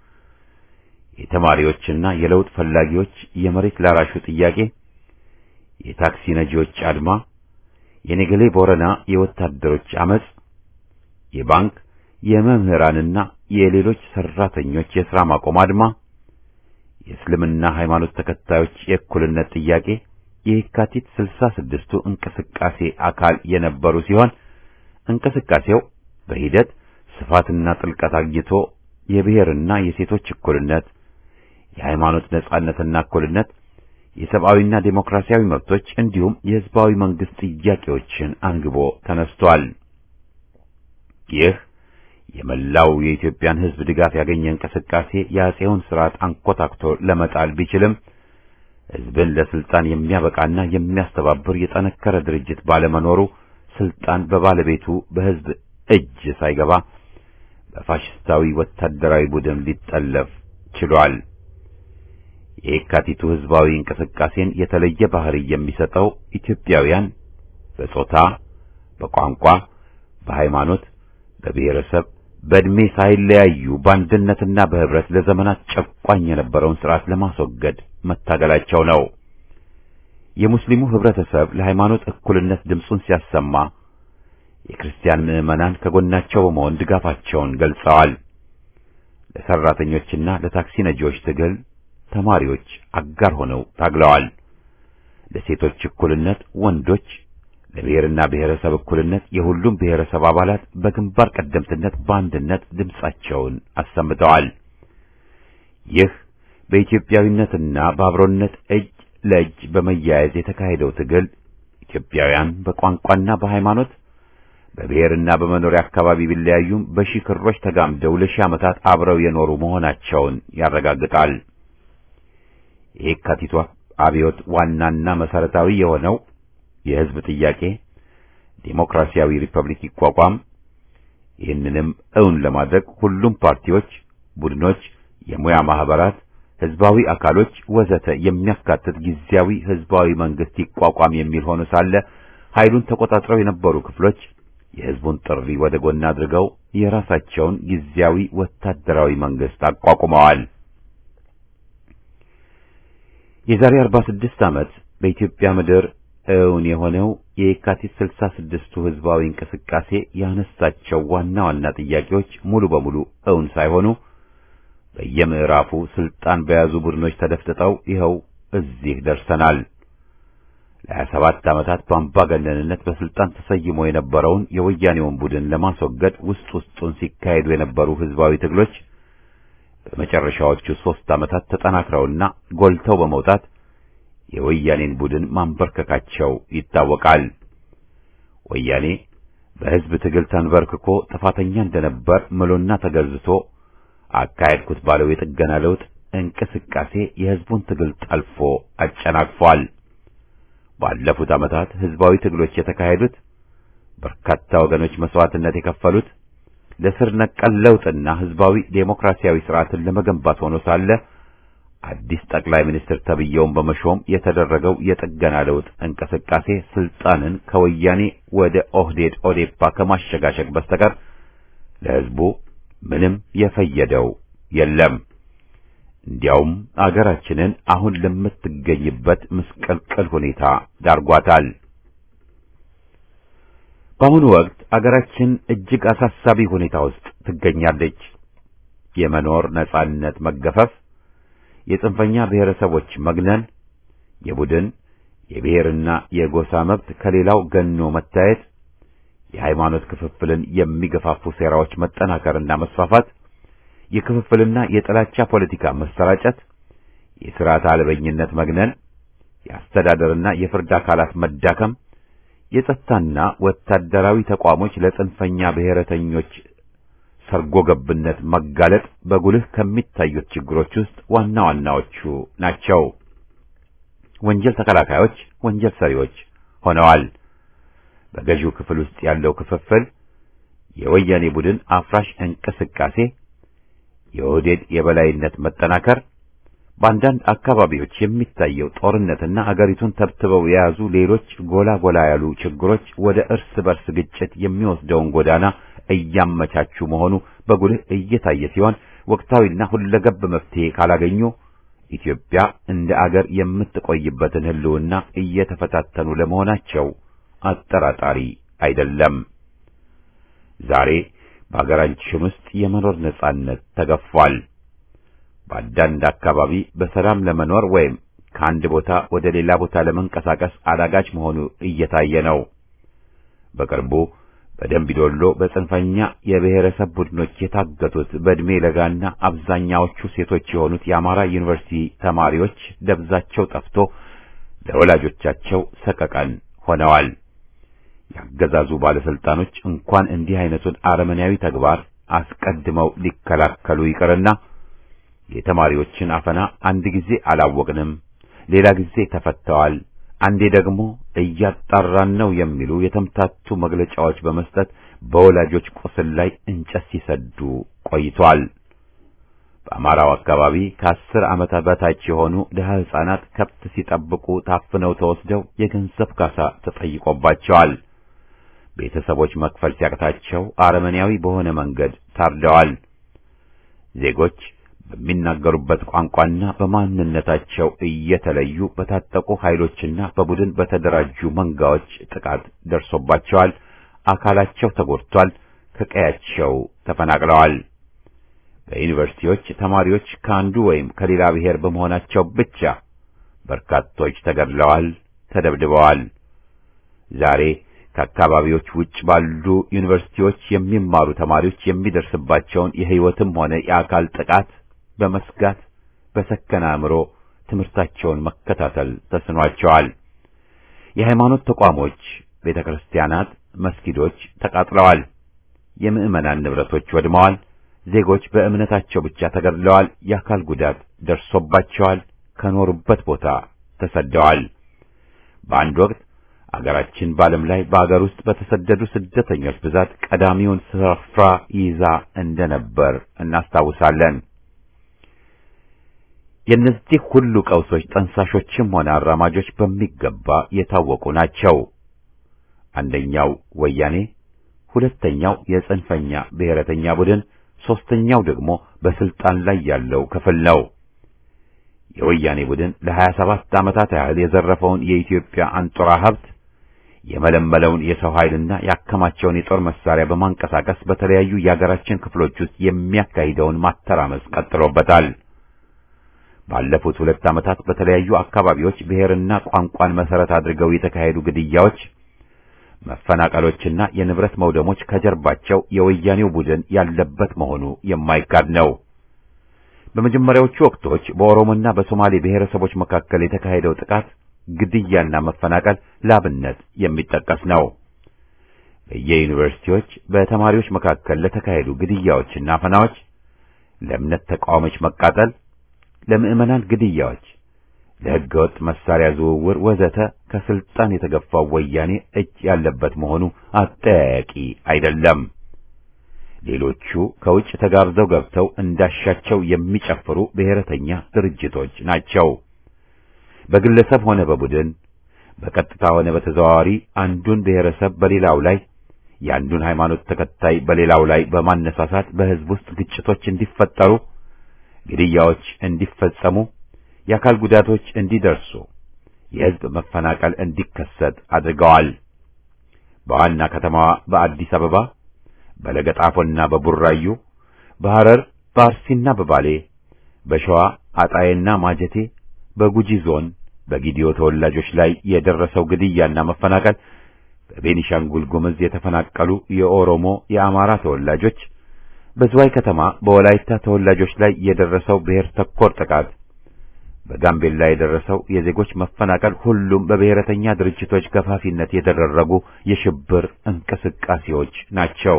የተማሪዎችና የለውጥ ፈላጊዎች የመሬት ላራሹ ጥያቄ፣ የታክሲ ነጂዎች አድማ፣ የኔገሌ ቦረና የወታደሮች አመጽ፣ የባንክ የመምህራንና የሌሎች ሰራተኞች የሥራ ማቆም አድማ፣ የእስልምና ሃይማኖት ተከታዮች የእኩልነት ጥያቄ የየካቲት ስልሳ ስድስቱ እንቅስቃሴ አካል የነበሩ ሲሆን እንቅስቃሴው በሂደት ስፋትና ጥልቀት አግኝቶ የብሔርና የሴቶች እኩልነት፣ የሃይማኖት ነጻነትና እኩልነት፣ የሰብአዊና ዴሞክራሲያዊ መብቶች እንዲሁም የህዝባዊ መንግስት ጥያቄዎችን አንግቦ ተነስቷል። ይህ የመላው የኢትዮጵያን ህዝብ ድጋፍ ያገኘ እንቅስቃሴ የአጼውን ስርዓት አንኮታክቶ ለመጣል ቢችልም ህዝብን ለስልጣን የሚያበቃና የሚያስተባብር የጠነከረ ድርጅት ባለመኖሩ ስልጣን በባለቤቱ በህዝብ እጅ ሳይገባ በፋሽስታዊ ወታደራዊ ቡድን ሊጠለፍ ችሏል። የየካቲቱ ህዝባዊ እንቅስቃሴን የተለየ ባህሪ የሚሰጠው ኢትዮጵያውያን በጾታ፣ በቋንቋ፣ በሃይማኖት፣ በብሔረሰብ፣ በዕድሜ ሳይለያዩ በአንድነትና በህብረት ለዘመናት ጨቋኝ የነበረውን ስርዓት ለማስወገድ መታገላቸው ነው። የሙስሊሙ ህብረተሰብ ለሃይማኖት እኩልነት ድምፁን ሲያሰማ የክርስቲያን ምዕመናን ከጎናቸው በመሆን ድጋፋቸውን ገልጸዋል። ለሰራተኞችና ለታክሲ ነጂዎች ትግል ተማሪዎች አጋር ሆነው ታግለዋል። ለሴቶች እኩልነት ወንዶች፣ ለብሔርና ብሔረሰብ እኩልነት የሁሉም ብሔረሰብ አባላት በግንባር ቀደምትነት በአንድነት ድምፃቸውን አሰምተዋል። ይህ በኢትዮጵያዊነትና በአብሮነት እጅ ለእጅ በመያያዝ የተካሄደው ትግል ኢትዮጵያውያን በቋንቋና በሃይማኖት በብሔርና በመኖሪያ አካባቢ ቢለያዩም በሺህ ክሮች ተጋምደው ለሺህ ዓመታት አብረው የኖሩ መሆናቸውን ያረጋግጣል። የየካቲቷ አብዮት ዋናና መሰረታዊ የሆነው የህዝብ ጥያቄ ዴሞክራሲያዊ ሪፐብሊክ ይቋቋም፣ ይህንንም እውን ለማድረግ ሁሉም ፓርቲዎች፣ ቡድኖች፣ የሙያ ማህበራት ህዝባዊ አካሎች ወዘተ የሚያካትት ጊዜያዊ ህዝባዊ መንግስት ይቋቋም የሚል ሆኖ ሳለ ኃይሉን ተቆጣጥረው የነበሩ ክፍሎች የህዝቡን ጥሪ ወደ ጎን አድርገው የራሳቸውን ጊዜያዊ ወታደራዊ መንግስት አቋቁመዋል። የዛሬ 46 ዓመት በኢትዮጵያ ምድር እውን የሆነው የየካቲት 66ቱ ህዝባዊ እንቅስቃሴ ያነሳቸው ዋና ዋና ጥያቄዎች ሙሉ በሙሉ እውን ሳይሆኑ በየምዕራፉ ስልጣን በያዙ ቡድኖች ተደፍጥጠው ይኸው እዚህ ደርሰናል። ለሀያ ሰባት ዓመታት በአምባገነንነት በስልጣን ተሰይሞ የነበረውን የወያኔውን ቡድን ለማስወገድ ውስጥ ውስጡን ሲካሄዱ የነበሩ ህዝባዊ ትግሎች በመጨረሻዎቹ ሦስት ዓመታት ተጠናክረውና ጎልተው በመውጣት የወያኔን ቡድን ማንበርከካቸው ይታወቃል። ወያኔ በህዝብ ትግል ተንበርክኮ ጥፋተኛ እንደነበር ምሎና ተገዝቶ አካሄድኩት ባለው የጥገና ለውጥ እንቅስቃሴ የህዝቡን ትግል ጠልፎ አጨናቅፏል። ባለፉት ዓመታት ህዝባዊ ትግሎች የተካሄዱት በርካታ ወገኖች መስዋዕትነት የከፈሉት ለስር ነቀል ለውጥና ህዝባዊ ዴሞክራሲያዊ ስርዓትን ለመገንባት ሆኖ ሳለ አዲስ ጠቅላይ ሚኒስትር ተብየውን በመሾም የተደረገው የጥገና ለውጥ እንቅስቃሴ ስልጣንን ከወያኔ ወደ ኦህዴድ ኦዴፓ ከማሸጋሸግ በስተቀር ለህዝቡ ምንም የፈየደው የለም። እንዲያውም አገራችንን አሁን ለምትገኝበት ምስቅልቅል ሁኔታ ዳርጓታል። በአሁኑ ወቅት አገራችን እጅግ አሳሳቢ ሁኔታ ውስጥ ትገኛለች። የመኖር ነጻነት መገፈፍ፣ የጽንፈኛ ብሔረሰቦች መግነን፣ የቡድን የብሔርና የጎሳ መብት ከሌላው ገኖ መታየት፣ የሃይማኖት ክፍፍልን የሚገፋፉ ሴራዎች መጠናከርና መስፋፋት፣ የክፍፍልና የጥላቻ ፖለቲካ መሰራጨት፣ የሥርዓት አልበኝነት መግነን፣ የአስተዳደርና የፍርድ አካላት መዳከም፣ የጸጥታና ወታደራዊ ተቋሞች ለጽንፈኛ ብሔረተኞች ሰርጎ ገብነት መጋለጥ በጉልህ ከሚታዩት ችግሮች ውስጥ ዋና ዋናዎቹ ናቸው። ወንጀል ተከላካዮች ወንጀል ሰሪዎች ሆነዋል። በገዢው ክፍል ውስጥ ያለው ክፍፍል፣ የወያኔ ቡድን አፍራሽ እንቅስቃሴ፣ የኦህዴድ የበላይነት መጠናከር፣ በአንዳንድ አካባቢዎች የሚታየው ጦርነትና አገሪቱን ተብትበው የያዙ ሌሎች ጎላ ጎላ ያሉ ችግሮች ወደ እርስ በርስ ግጭት የሚወስደውን ጎዳና እያመቻቹ መሆኑ በጉልህ እየታየ ሲሆን ወቅታዊና ሁለገብ መፍትሄ ካላገኙ ኢትዮጵያ እንደ አገር የምትቆይበትን ሕልውና እየተፈታተኑ ለመሆናቸው አጠራጣሪ አይደለም። ዛሬ በአገራችን ውስጥ የመኖር ነጻነት ተገፏል። በአንዳንድ አካባቢ በሰላም ለመኖር ወይም ከአንድ ቦታ ወደ ሌላ ቦታ ለመንቀሳቀስ አዳጋች መሆኑ እየታየ ነው። በቅርቡ በደምቢዶሎ በጽንፈኛ የብሔረሰብ ቡድኖች የታገቱት በዕድሜ ለጋና አብዛኛዎቹ ሴቶች የሆኑት የአማራ ዩኒቨርሲቲ ተማሪዎች ደብዛቸው ጠፍቶ ለወላጆቻቸው ሰቀቀን ሆነዋል። ያገዛዙ ባለስልጣኖች እንኳን እንዲህ አይነቱን አረመኔያዊ ተግባር አስቀድመው ሊከላከሉ ይቅርና የተማሪዎችን አፈና አንድ ጊዜ አላወቅንም፣ ሌላ ጊዜ ተፈተዋል፣ አንዴ ደግሞ እያጣራን ነው የሚሉ የተምታቱ መግለጫዎች በመስጠት በወላጆች ቁስል ላይ እንጨት ሲሰዱ ቆይቷል። በአማራው አካባቢ ከአስር ዓመት በታች የሆኑ ድሀ ሕፃናት ከብት ሲጠብቁ ታፍነው ተወስደው የገንዘብ ካሳ ተጠይቆባቸዋል። ቤተሰቦች መክፈል ሲያቅታቸው አረመኔያዊ በሆነ መንገድ ታርደዋል። ዜጎች በሚናገሩበት ቋንቋና በማንነታቸው እየተለዩ በታጠቁ ኃይሎችና በቡድን በተደራጁ መንጋዎች ጥቃት ደርሶባቸዋል። አካላቸው ተጎድቷል። ከቀያቸው ተፈናቅለዋል። በዩኒቨርሲቲዎች ተማሪዎች ከአንዱ ወይም ከሌላ ብሔር በመሆናቸው ብቻ በርካቶች ተገድለዋል፣ ተደብድበዋል። ዛሬ ከአካባቢዎች ውጭ ባሉ ዩኒቨርሲቲዎች የሚማሩ ተማሪዎች የሚደርስባቸውን የሕይወትም ሆነ የአካል ጥቃት በመስጋት በሰከነ አእምሮ ትምህርታቸውን መከታተል ተስኗቸዋል። የሃይማኖት ተቋሞች፣ ቤተ ክርስቲያናት፣ መስጊዶች ተቃጥለዋል። የምዕመናን ንብረቶች ወድመዋል። ዜጎች በእምነታቸው ብቻ ተገድለዋል። የአካል ጉዳት ደርሶባቸዋል። ከኖሩበት ቦታ ተሰደዋል። በአንድ ወቅት አገራችን በዓለም ላይ በአገር ውስጥ በተሰደዱ ስደተኞች ብዛት ቀዳሚውን ስፍራ ይዛ እንደነበር እናስታውሳለን። የእነዚህ ሁሉ ቀውሶች ጠንሳሾችም ሆነ አራማጆች በሚገባ የታወቁ ናቸው። አንደኛው ወያኔ፣ ሁለተኛው የጽንፈኛ ብሔረተኛ ቡድን፣ ሦስተኛው ደግሞ በስልጣን ላይ ያለው ክፍል ነው። የወያኔ ቡድን ለሀያ ሰባት ዓመታት ያህል የዘረፈውን የኢትዮጵያ አንጡራ ሀብት የመለመለውን የሰው ኃይልና ያከማቸውን የጦር መሳሪያ በማንቀሳቀስ በተለያዩ የአገራችን ክፍሎች ውስጥ የሚያካሂደውን ማተራመስ ቀጥሎበታል። ባለፉት ሁለት ዓመታት በተለያዩ አካባቢዎች ብሔርና ቋንቋን መሰረት አድርገው የተካሄዱ ግድያዎች፣ መፈናቀሎችና የንብረት መውደሞች ከጀርባቸው የወያኔው ቡድን ያለበት መሆኑ የማይካድ ነው። በመጀመሪያዎቹ ወቅቶች በኦሮሞና በሶማሌ ብሔረሰቦች መካከል የተካሄደው ጥቃት ግድያና መፈናቀል ላብነት የሚጠቀስ ነው። በየዩኒቨርሲቲዎች በተማሪዎች መካከል ለተካሄዱ ግድያዎችና አፈናዎች፣ ለእምነት ተቃዋሚዎች መቃጠል፣ ለምዕመናን ግድያዎች፣ ለሕገወጥ መሳሪያ ዝውውር ወዘተ ከስልጣን የተገፋው ወያኔ እጅ ያለበት መሆኑ አጠያያቂ አይደለም። ሌሎቹ ከውጭ ተጋብዘው ገብተው እንዳሻቸው የሚጨፍሩ ብሔረተኛ ድርጅቶች ናቸው። በግለሰብ ሆነ በቡድን በቀጥታ ሆነ በተዘዋዋሪ አንዱን ብሔረሰብ በሌላው ላይ የአንዱን ሃይማኖት ተከታይ በሌላው ላይ በማነሳሳት በሕዝብ ውስጥ ግጭቶች እንዲፈጠሩ፣ ግድያዎች እንዲፈጸሙ፣ የአካል ጉዳቶች እንዲደርሱ፣ የሕዝብ መፈናቀል እንዲከሰት አድርገዋል። በዋና ከተማዋ በአዲስ አበባ በለገጣፎና በቡራዩ፣ በሐረር በአርሲና በባሌ፣ በሸዋ አጣዬና ማጀቴ፣ በጉጂ ዞን በጊዲዮ ተወላጆች ላይ የደረሰው ግድያና መፈናቀል፣ በቤኒሻንጉል ጉምዝ የተፈናቀሉ የኦሮሞ የአማራ ተወላጆች፣ በዝዋይ ከተማ በወላይታ ተወላጆች ላይ የደረሰው ብሔር ተኮር ጥቃት፣ በጋምቤላ የደረሰው የዜጎች መፈናቀል ሁሉም በብሔረተኛ ድርጅቶች ገፋፊነት የተደረጉ የሽብር እንቅስቃሴዎች ናቸው።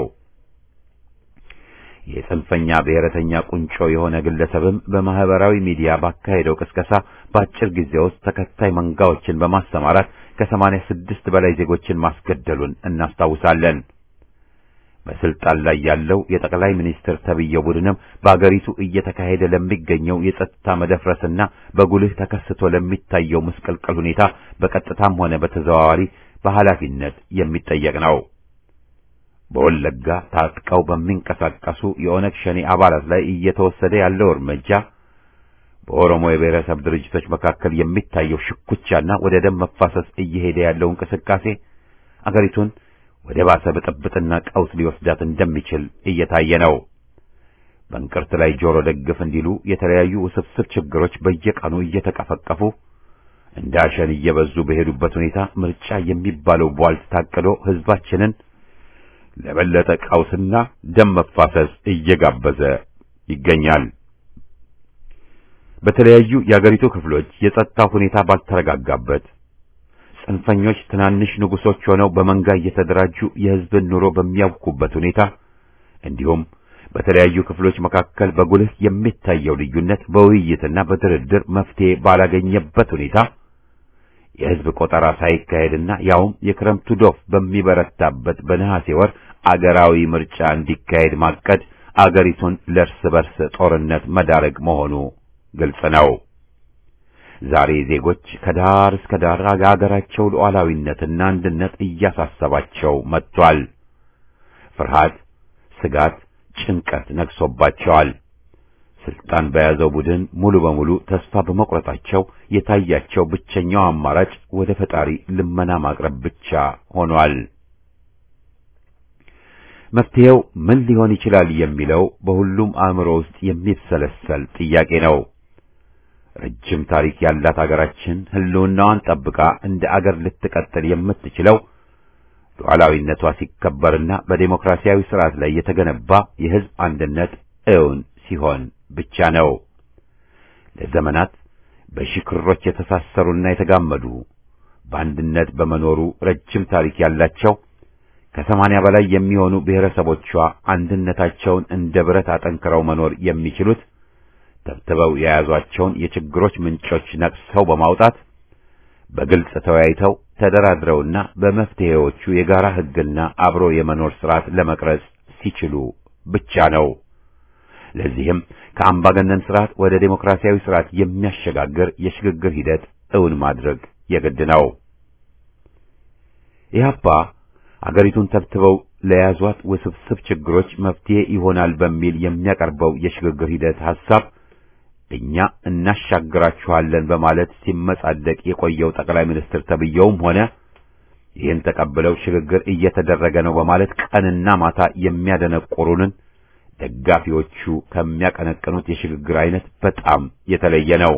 የጽንፈኛ ብሔረተኛ ቁንጮ የሆነ ግለሰብም በማህበራዊ ሚዲያ ባካሄደው ቅስቀሳ በአጭር ጊዜ ውስጥ ተከታይ መንጋዎችን በማሰማራት ከሰማንያ ስድስት በላይ ዜጎችን ማስገደሉን እናስታውሳለን። በስልጣን ላይ ያለው የጠቅላይ ሚኒስትር ተብዬው ቡድንም በአገሪቱ እየተካሄደ ለሚገኘው የጸጥታ መደፍረስና በጉልህ ተከስቶ ለሚታየው ምስቅልቅል ሁኔታ በቀጥታም ሆነ በተዘዋዋሪ በኃላፊነት የሚጠየቅ ነው። በወለጋ ታጥቀው በሚንቀሳቀሱ የኦነግ ሸኔ አባላት ላይ እየተወሰደ ያለው እርምጃ በኦሮሞ የብሔረሰብ ድርጅቶች መካከል የሚታየው ሽኩቻና ወደ ደም መፋሰስ እየሄደ ያለው እንቅስቃሴ አገሪቱን ወደ ባሰ ብጥብጥና ቀውስ ሊወስዳት እንደሚችል እየታየ ነው። በእንቅርት ላይ ጆሮ ደግፍ እንዲሉ የተለያዩ ውስብስብ ችግሮች በየቀኑ እየተቀፈቀፉ እንደ አሸን እየበዙ በሄዱበት ሁኔታ ምርጫ የሚባለው ቧልት ታቅዶ ሕዝባችንን ለበለጠ ቀውስና ደም መፋሰስ እየጋበዘ ይገኛል። በተለያዩ የአገሪቱ ክፍሎች የጸጥታ ሁኔታ ባልተረጋጋበት ጽንፈኞች ትናንሽ ንጉሶች ሆነው በመንጋ እየተደራጁ የሕዝብን ኑሮ በሚያውኩበት ሁኔታ እንዲሁም በተለያዩ ክፍሎች መካከል በጉልህ የሚታየው ልዩነት በውይይትና በድርድር መፍትሄ ባላገኘበት ሁኔታ የሕዝብ ቆጠራ ሳይካሄድና ያውም የክረምቱ ዶፍ በሚበረታበት በነሐሴ ወር አገራዊ ምርጫ እንዲካሄድ ማቀድ አገሪቱን ለእርስ በርስ ጦርነት መዳረግ መሆኑ ግልጽ ነው። ዛሬ ዜጎች ከዳር እስከ ዳር አገራቸው ሉዓላዊነትና አንድነት እያሳሰባቸው መጥቷል። ፍርሃት፣ ስጋት፣ ጭንቀት ነግሶባቸዋል። ስልጣን በያዘው ቡድን ሙሉ በሙሉ ተስፋ በመቁረጣቸው የታያቸው ብቸኛው አማራጭ ወደ ፈጣሪ ልመና ማቅረብ ብቻ ሆኗል። መፍትሄው ምን ሊሆን ይችላል የሚለው በሁሉም አእምሮ ውስጥ የሚብሰለሰል ጥያቄ ነው። ረጅም ታሪክ ያላት አገራችን ሕልውናዋን ጠብቃ እንደ አገር ልትቀጥል የምትችለው ሉዓላዊነቷ ሲከበርና በዴሞክራሲያዊ ስርዓት ላይ የተገነባ የሕዝብ አንድነት እውን ሲሆን ብቻ ነው። ለዘመናት በሽክሮች የተሳሰሩና የተጋመዱ በአንድነት በመኖሩ ረጅም ታሪክ ያላቸው ከሰማንያ በላይ የሚሆኑ ብሔረሰቦቿ አንድነታቸውን እንደ ብረት አጠንክረው መኖር የሚችሉት ተብትበው የያዟቸውን የችግሮች ምንጮች ነቅሰው በማውጣት በግልጽ ተወያይተው ተደራድረውና በመፍትሄዎቹ የጋራ ሕግና አብሮ የመኖር ስርዓት ለመቅረጽ ሲችሉ ብቻ ነው። ለዚህም ከአምባገነን ስርዓት ወደ ዴሞክራሲያዊ ስርዓት የሚያሸጋግር የሽግግር ሂደት እውን ማድረግ የግድ ነው። ኢህአፓ አገሪቱን ተብትበው ለያዟት ውስብስብ ችግሮች መፍትሄ ይሆናል በሚል የሚያቀርበው የሽግግር ሂደት ሐሳብ እኛ እናሻግራችኋለን በማለት ሲመጻደቅ የቆየው ጠቅላይ ሚኒስትር ተብየውም ሆነ ይህን ተቀብለው ሽግግር እየተደረገ ነው በማለት ቀንና ማታ የሚያደነቆሩንን ደጋፊዎቹ ከሚያቀነቅኑት የሽግግር አይነት በጣም የተለየ ነው።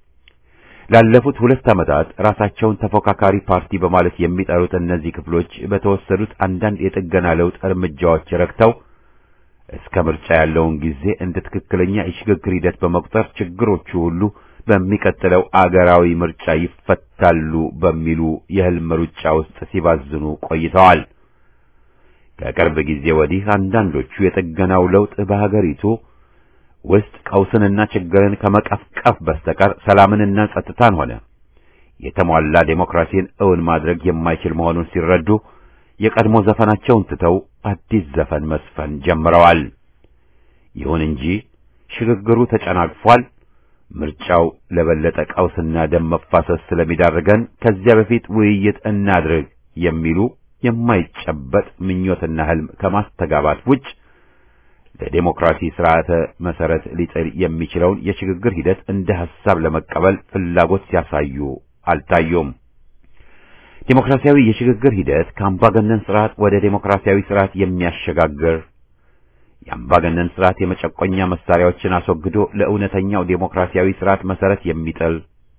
ላለፉት ሁለት ዓመታት ራሳቸውን ተፎካካሪ ፓርቲ በማለት የሚጠሩት እነዚህ ክፍሎች በተወሰዱት አንዳንድ የጥገና ለውጥ እርምጃዎች ረክተው እስከ ምርጫ ያለውን ጊዜ እንደ ትክክለኛ የሽግግር ሂደት በመቁጠር ችግሮቹ ሁሉ በሚቀጥለው አገራዊ ምርጫ ይፈታሉ በሚሉ የህልም ሩጫ ውስጥ ሲባዝኑ ቆይተዋል። ከቅርብ ጊዜ ወዲህ አንዳንዶቹ የጥገናው ለውጥ በሀገሪቱ ውስጥ ቀውስንና ችግርን ከመቀፍቀፍ በስተቀር ሰላምንና ጸጥታን ሆነ የተሟላ ዴሞክራሲን እውን ማድረግ የማይችል መሆኑን ሲረዱ የቀድሞ ዘፈናቸውን ትተው አዲስ ዘፈን መስፈን ጀምረዋል። ይሁን እንጂ ሽግግሩ ተጨናግፏል። ምርጫው ለበለጠ ቀውስና ደም መፋሰስ ስለሚዳርገን ከዚያ በፊት ውይይት እናድርግ የሚሉ የማይጨበጥ ምኞትና ህልም ከማስተጋባት ውጭ ለዴሞክራሲ ስርዓተ መሰረት ሊጥል የሚችለውን የሽግግር ሂደት እንደ ሐሳብ ለመቀበል ፍላጎት ሲያሳዩ አልታዩም። ዴሞክራሲያዊ የሽግግር ሂደት ከአምባገነን ስርዓት ወደ ዴሞክራሲያዊ ስርዓት የሚያሸጋግር የአምባገነን ስርዓት የመጨቆኛ መሳሪያዎችን አስወግዶ ለእውነተኛው ዴሞክራሲያዊ ስርዓት መሰረት የሚጥል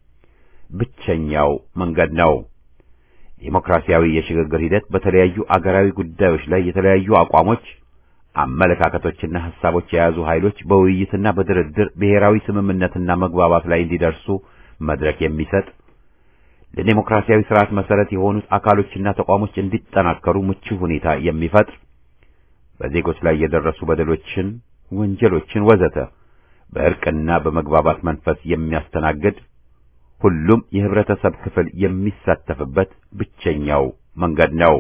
ብቸኛው መንገድ ነው። ዴሞክራሲያዊ የሽግግር ሂደት በተለያዩ አገራዊ ጉዳዮች ላይ የተለያዩ አቋሞች፣ አመለካከቶችና ሐሳቦች የያዙ ኃይሎች በውይይትና በድርድር ብሔራዊ ስምምነትና መግባባት ላይ እንዲደርሱ መድረክ የሚሰጥ ለዴሞክራሲያዊ ስርዓት መሰረት የሆኑት አካሎችና ተቋሞች እንዲጠናከሩ ምቹ ሁኔታ የሚፈጥር በዜጎች ላይ የደረሱ በደሎችን፣ ወንጀሎችን ወዘተ በእርቅና በመግባባት መንፈስ የሚያስተናግድ ሁሉም የህብረተሰብ ክፍል የሚሳተፍበት ብቸኛው መንገድ ነው።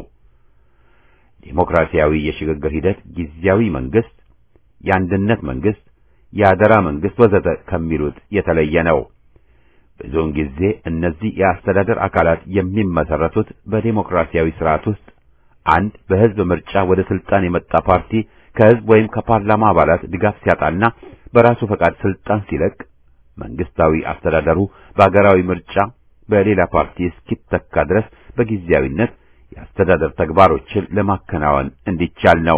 ዴሞክራሲያዊ የሽግግር ሂደት ጊዜያዊ መንግስት፣ የአንድነት መንግስት፣ የአደራ መንግስት ወዘተ ከሚሉት የተለየ ነው። ብዙውን ጊዜ እነዚህ የአስተዳደር አካላት የሚመሰረቱት በዴሞክራሲያዊ ስርዓት ውስጥ አንድ በህዝብ ምርጫ ወደ ስልጣን የመጣ ፓርቲ ከህዝብ ወይም ከፓርላማ አባላት ድጋፍ ሲያጣና በራሱ ፈቃድ ስልጣን ሲለቅ መንግስታዊ አስተዳደሩ በአገራዊ ምርጫ በሌላ ፓርቲ እስኪተካ ድረስ በጊዜያዊነት የአስተዳደር ተግባሮችን ለማከናወን እንዲቻል ነው።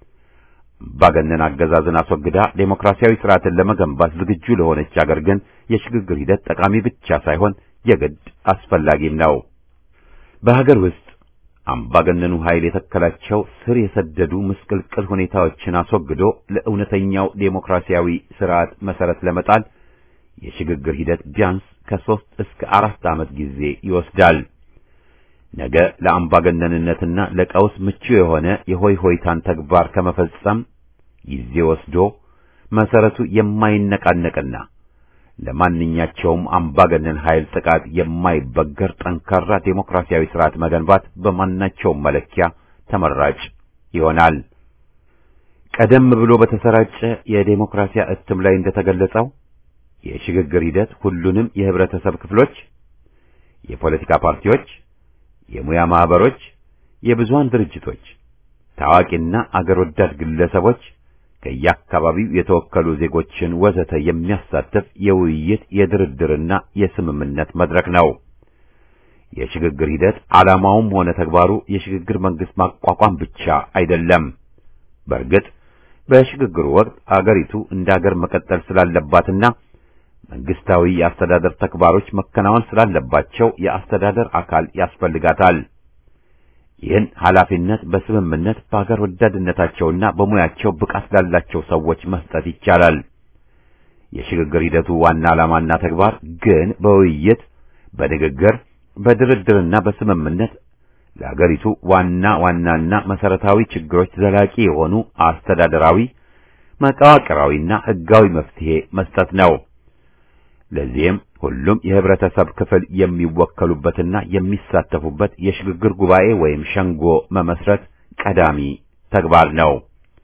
አምባገነን አገዛዝን አስወግዳ ዴሞክራሲያዊ ስርዓትን ለመገንባት ዝግጁ ለሆነች አገር ግን የሽግግር ሂደት ጠቃሚ ብቻ ሳይሆን የግድ አስፈላጊም ነው። በሀገር ውስጥ አምባገነኑ ኃይል የተከላቸው ስር የሰደዱ ምስቅልቅል ሁኔታዎችን አስወግዶ ለእውነተኛው ዴሞክራሲያዊ ስርዓት መሰረት ለመጣል የሽግግር ሂደት ቢያንስ ከሦስት እስከ አራት ዓመት ጊዜ ይወስዳል። ነገ ለአምባገነንነትና ለቀውስ ምቹ የሆነ የሆይ ሆይታን ተግባር ከመፈጸም ጊዜ ወስዶ መሰረቱ የማይነቃነቅና ለማንኛቸውም አምባገነን ኃይል ጥቃት የማይበገር ጠንካራ ዴሞክራሲያዊ ስርዓት መገንባት በማናቸውም መለኪያ ተመራጭ ይሆናል። ቀደም ብሎ በተሰራጨ የዴሞክራሲያ እትም ላይ እንደተገለጸው የሽግግር ሂደት ሁሉንም የህብረተሰብ ክፍሎች፣ የፖለቲካ ፓርቲዎች፣ የሙያ ማህበሮች፣ የብዙሃን ድርጅቶች፣ ታዋቂና አገር ወዳድ ግለሰቦች ከየአካባቢው የተወከሉ ዜጎችን ወዘተ የሚያሳትፍ የውይይት የድርድርና የስምምነት መድረክ ነው። የሽግግር ሂደት ዓላማውም ሆነ ተግባሩ የሽግግር መንግስት ማቋቋም ብቻ አይደለም። በእርግጥ በሽግግሩ ወቅት አገሪቱ እንደ አገር መቀጠል ስላለባትና መንግስታዊ የአስተዳደር ተግባሮች መከናወን ስላለባቸው የአስተዳደር አካል ያስፈልጋታል። ይህን ኃላፊነት በስምምነት በአገር ወዳድነታቸውና በሙያቸው ብቃት ላላቸው ሰዎች መስጠት ይቻላል። የሽግግር ሂደቱ ዋና ዓላማና ተግባር ግን በውይይት በንግግር በድርድርና በስምምነት ለአገሪቱ ዋና ዋናና መሰረታዊ ችግሮች ዘላቂ የሆኑ አስተዳደራዊ፣ መዋቅራዊና ሕጋዊ መፍትሄ መስጠት ነው። ለዚህም ሁሉም የህብረተሰብ ክፍል የሚወከሉበትና የሚሳተፉበት የሽግግር ጉባኤ ወይም ሸንጎ መመስረት ቀዳሚ ተግባር ነው።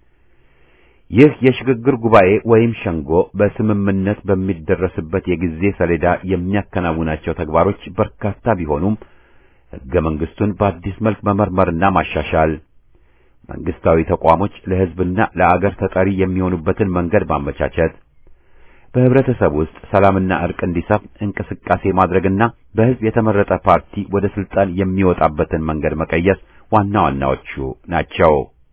ይህ የሽግግር ጉባኤ ወይም ሸንጎ በስምምነት በሚደረስበት የጊዜ ሰሌዳ የሚያከናውናቸው ተግባሮች በርካታ ቢሆኑም ሕገ መንግስቱን በአዲስ መልክ መመርመርና ማሻሻል፣ መንግስታዊ ተቋሞች ለህዝብና ለአገር ተጠሪ የሚሆኑበትን መንገድ ማመቻቸት በህብረተሰብ ውስጥ ሰላምና እርቅ እንዲሰፍን እንቅስቃሴ ማድረግና በህዝብ የተመረጠ ፓርቲ ወደ ስልጣን የሚወጣበትን መንገድ መቀየስ ዋና ዋናዎቹ ናቸው።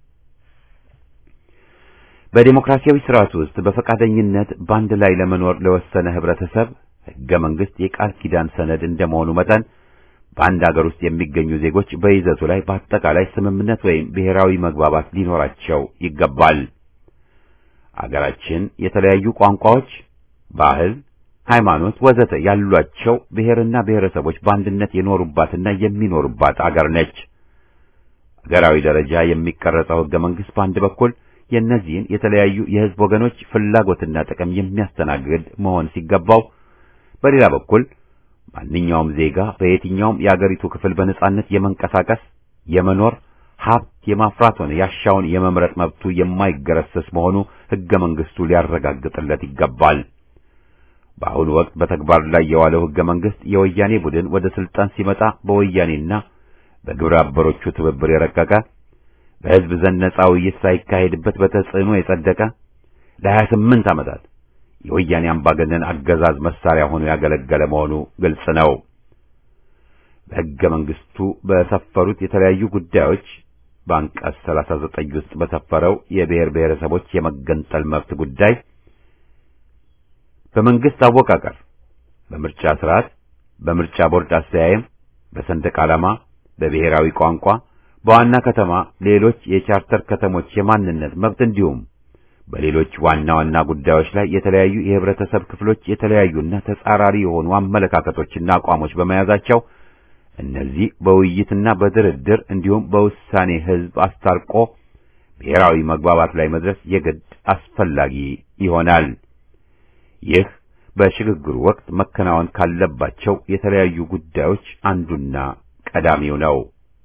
በዴሞክራሲያዊ ስርዓት ውስጥ በፈቃደኝነት በአንድ ላይ ለመኖር ለወሰነ ህብረተሰብ ህገ መንግስት የቃል ኪዳን ሰነድ እንደመሆኑ መጠን በአንድ አገር ውስጥ የሚገኙ ዜጎች በይዘቱ ላይ በአጠቃላይ ስምምነት ወይም ብሔራዊ መግባባት ሊኖራቸው ይገባል። አገራችን የተለያዩ ቋንቋዎች፣ ባህል፣ ሃይማኖት ወዘተ ያሏቸው ብሔርና ብሔረሰቦች በአንድነት የኖሩባትና የሚኖሩባት አገር ነች። አገራዊ ደረጃ የሚቀረጸው ህገ መንግስት በአንድ በኩል የእነዚህን የተለያዩ የህዝብ ወገኖች ፍላጎትና ጥቅም የሚያስተናግድ መሆን ሲገባው፣ በሌላ በኩል ማንኛውም ዜጋ በየትኛውም የአገሪቱ ክፍል በነጻነት የመንቀሳቀስ የመኖር ሀብት የማፍራት ሆነ ያሻውን የመምረጥ መብቱ የማይገረሰስ መሆኑ ህገ መንግስቱ ሊያረጋግጥለት ይገባል። በአሁኑ ወቅት በተግባር ላይ የዋለው ህገ መንግስት የወያኔ ቡድን ወደ ስልጣን ሲመጣ በወያኔና በግብረ አበሮቹ ትብብር የረቀቀ በህዝብ ዘንድ ነጻ ውይይት ሳይካሄድበት በተጽዕኖ የጸደቀ ለሀያ ስምንት ዓመታት የወያኔ አምባገነን አገዛዝ መሳሪያ ሆኖ ያገለገለ መሆኑ ግልጽ ነው። በሕገ መንግስቱ በሰፈሩት የተለያዩ ጉዳዮች በአንቀጽ 39 ውስጥ በሰፈረው የብሔር ብሔረሰቦች የመገንጠል መብት ጉዳይ በመንግስት አወቃቀር፣ በምርጫ ስርዓት፣ በምርጫ ቦርድ አስተያየም፣ በሰንደቅ ዓላማ፣ በብሔራዊ ቋንቋ፣ በዋና ከተማ ሌሎች የቻርተር ከተሞች የማንነት መብት እንዲሁም በሌሎች ዋና ዋና ጉዳዮች ላይ የተለያዩ የህብረተሰብ ክፍሎች የተለያዩና ተጻራሪ የሆኑ አመለካከቶችና አቋሞች በመያዛቸው እነዚህ በውይይትና በድርድር እንዲሁም በውሳኔ ህዝብ አስታርቆ ብሔራዊ መግባባት ላይ መድረስ የግድ አስፈላጊ ይሆናል። ይህ በሽግግሩ ወቅት መከናወን ካለባቸው የተለያዩ ጉዳዮች አንዱና ቀዳሚው ነው።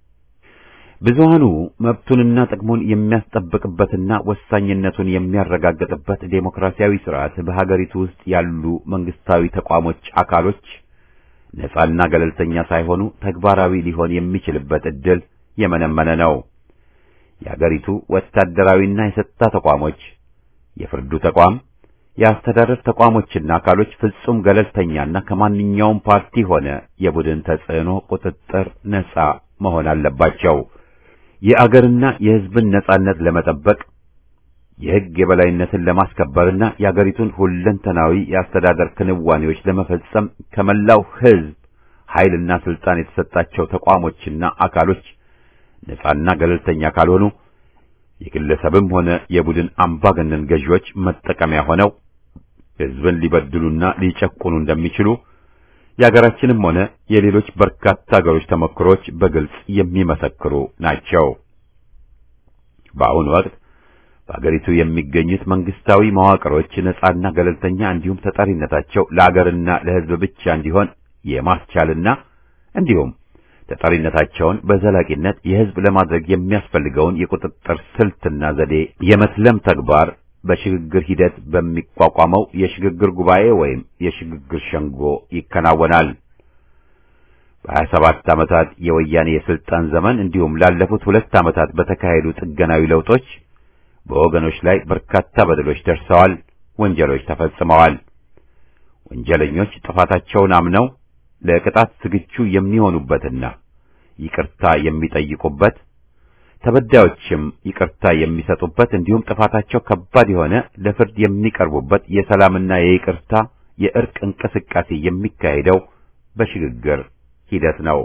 ብዙሃኑ መብቱንና ጥቅሙን የሚያስጠብቅበትና ወሳኝነቱን የሚያረጋግጥበት ዴሞክራሲያዊ ስርዓት በሀገሪቱ ውስጥ ያሉ መንግስታዊ ተቋሞች አካሎች ነጻና ገለልተኛ ሳይሆኑ ተግባራዊ ሊሆን የሚችልበት ዕድል የመነመነ ነው። የሀገሪቱ ወታደራዊና የጸጥታ ተቋሞች፣ የፍርዱ ተቋም፣ የአስተዳደር ተቋሞችና አካሎች ፍጹም ገለልተኛና ከማንኛውም ፓርቲ ሆነ የቡድን ተጽዕኖ ቁጥጥር ነጻ መሆን አለባቸው። የአገርና የሕዝብን ነጻነት ለመጠበቅ የሕግ የበላይነትን ለማስከበርና የአገሪቱን ሁለንተናዊ የአስተዳደር ክንዋኔዎች ለመፈጸም ከመላው ሕዝብ ኃይልና ስልጣን የተሰጣቸው ተቋሞችና አካሎች ነጻና ገለልተኛ ካልሆኑ የግለሰብም ሆነ የቡድን አምባገነን ገዢዎች መጠቀሚያ ሆነው ሕዝብን ሊበድሉና ሊጨቁኑ እንደሚችሉ የሀገራችንም ሆነ የሌሎች በርካታ ሀገሮች ተሞክሮች በግልጽ የሚመሰክሩ ናቸው። በአሁኑ ወቅት በሀገሪቱ የሚገኙት መንግስታዊ መዋቅሮች ነጻና ገለልተኛ እንዲሁም ተጠሪነታቸው ለአገርና ለሕዝብ ብቻ እንዲሆን የማስቻልና እንዲሁም ተጠሪነታቸውን በዘላቂነት የሕዝብ ለማድረግ የሚያስፈልገውን የቁጥጥር ስልትና ዘዴ የመስለም ተግባር በሽግግር ሂደት በሚቋቋመው የሽግግር ጉባኤ ወይም የሽግግር ሸንጎ ይከናወናል። በሀያ ሰባት ዓመታት የወያኔ የስልጣን ዘመን እንዲሁም ላለፉት ሁለት ዓመታት በተካሄዱ ጥገናዊ ለውጦች በወገኖች ላይ በርካታ በደሎች ደርሰዋል፣ ወንጀሎች ተፈጽመዋል። ወንጀለኞች ጥፋታቸውን አምነው ለቅጣት ዝግጁ የሚሆኑበትና ይቅርታ የሚጠይቁበት ተበዳዮችም ይቅርታ የሚሰጡበት እንዲሁም ጥፋታቸው ከባድ የሆነ ለፍርድ የሚቀርቡበት የሰላምና የይቅርታ የእርቅ እንቅስቃሴ የሚካሄደው በሽግግር ሂደት ነው።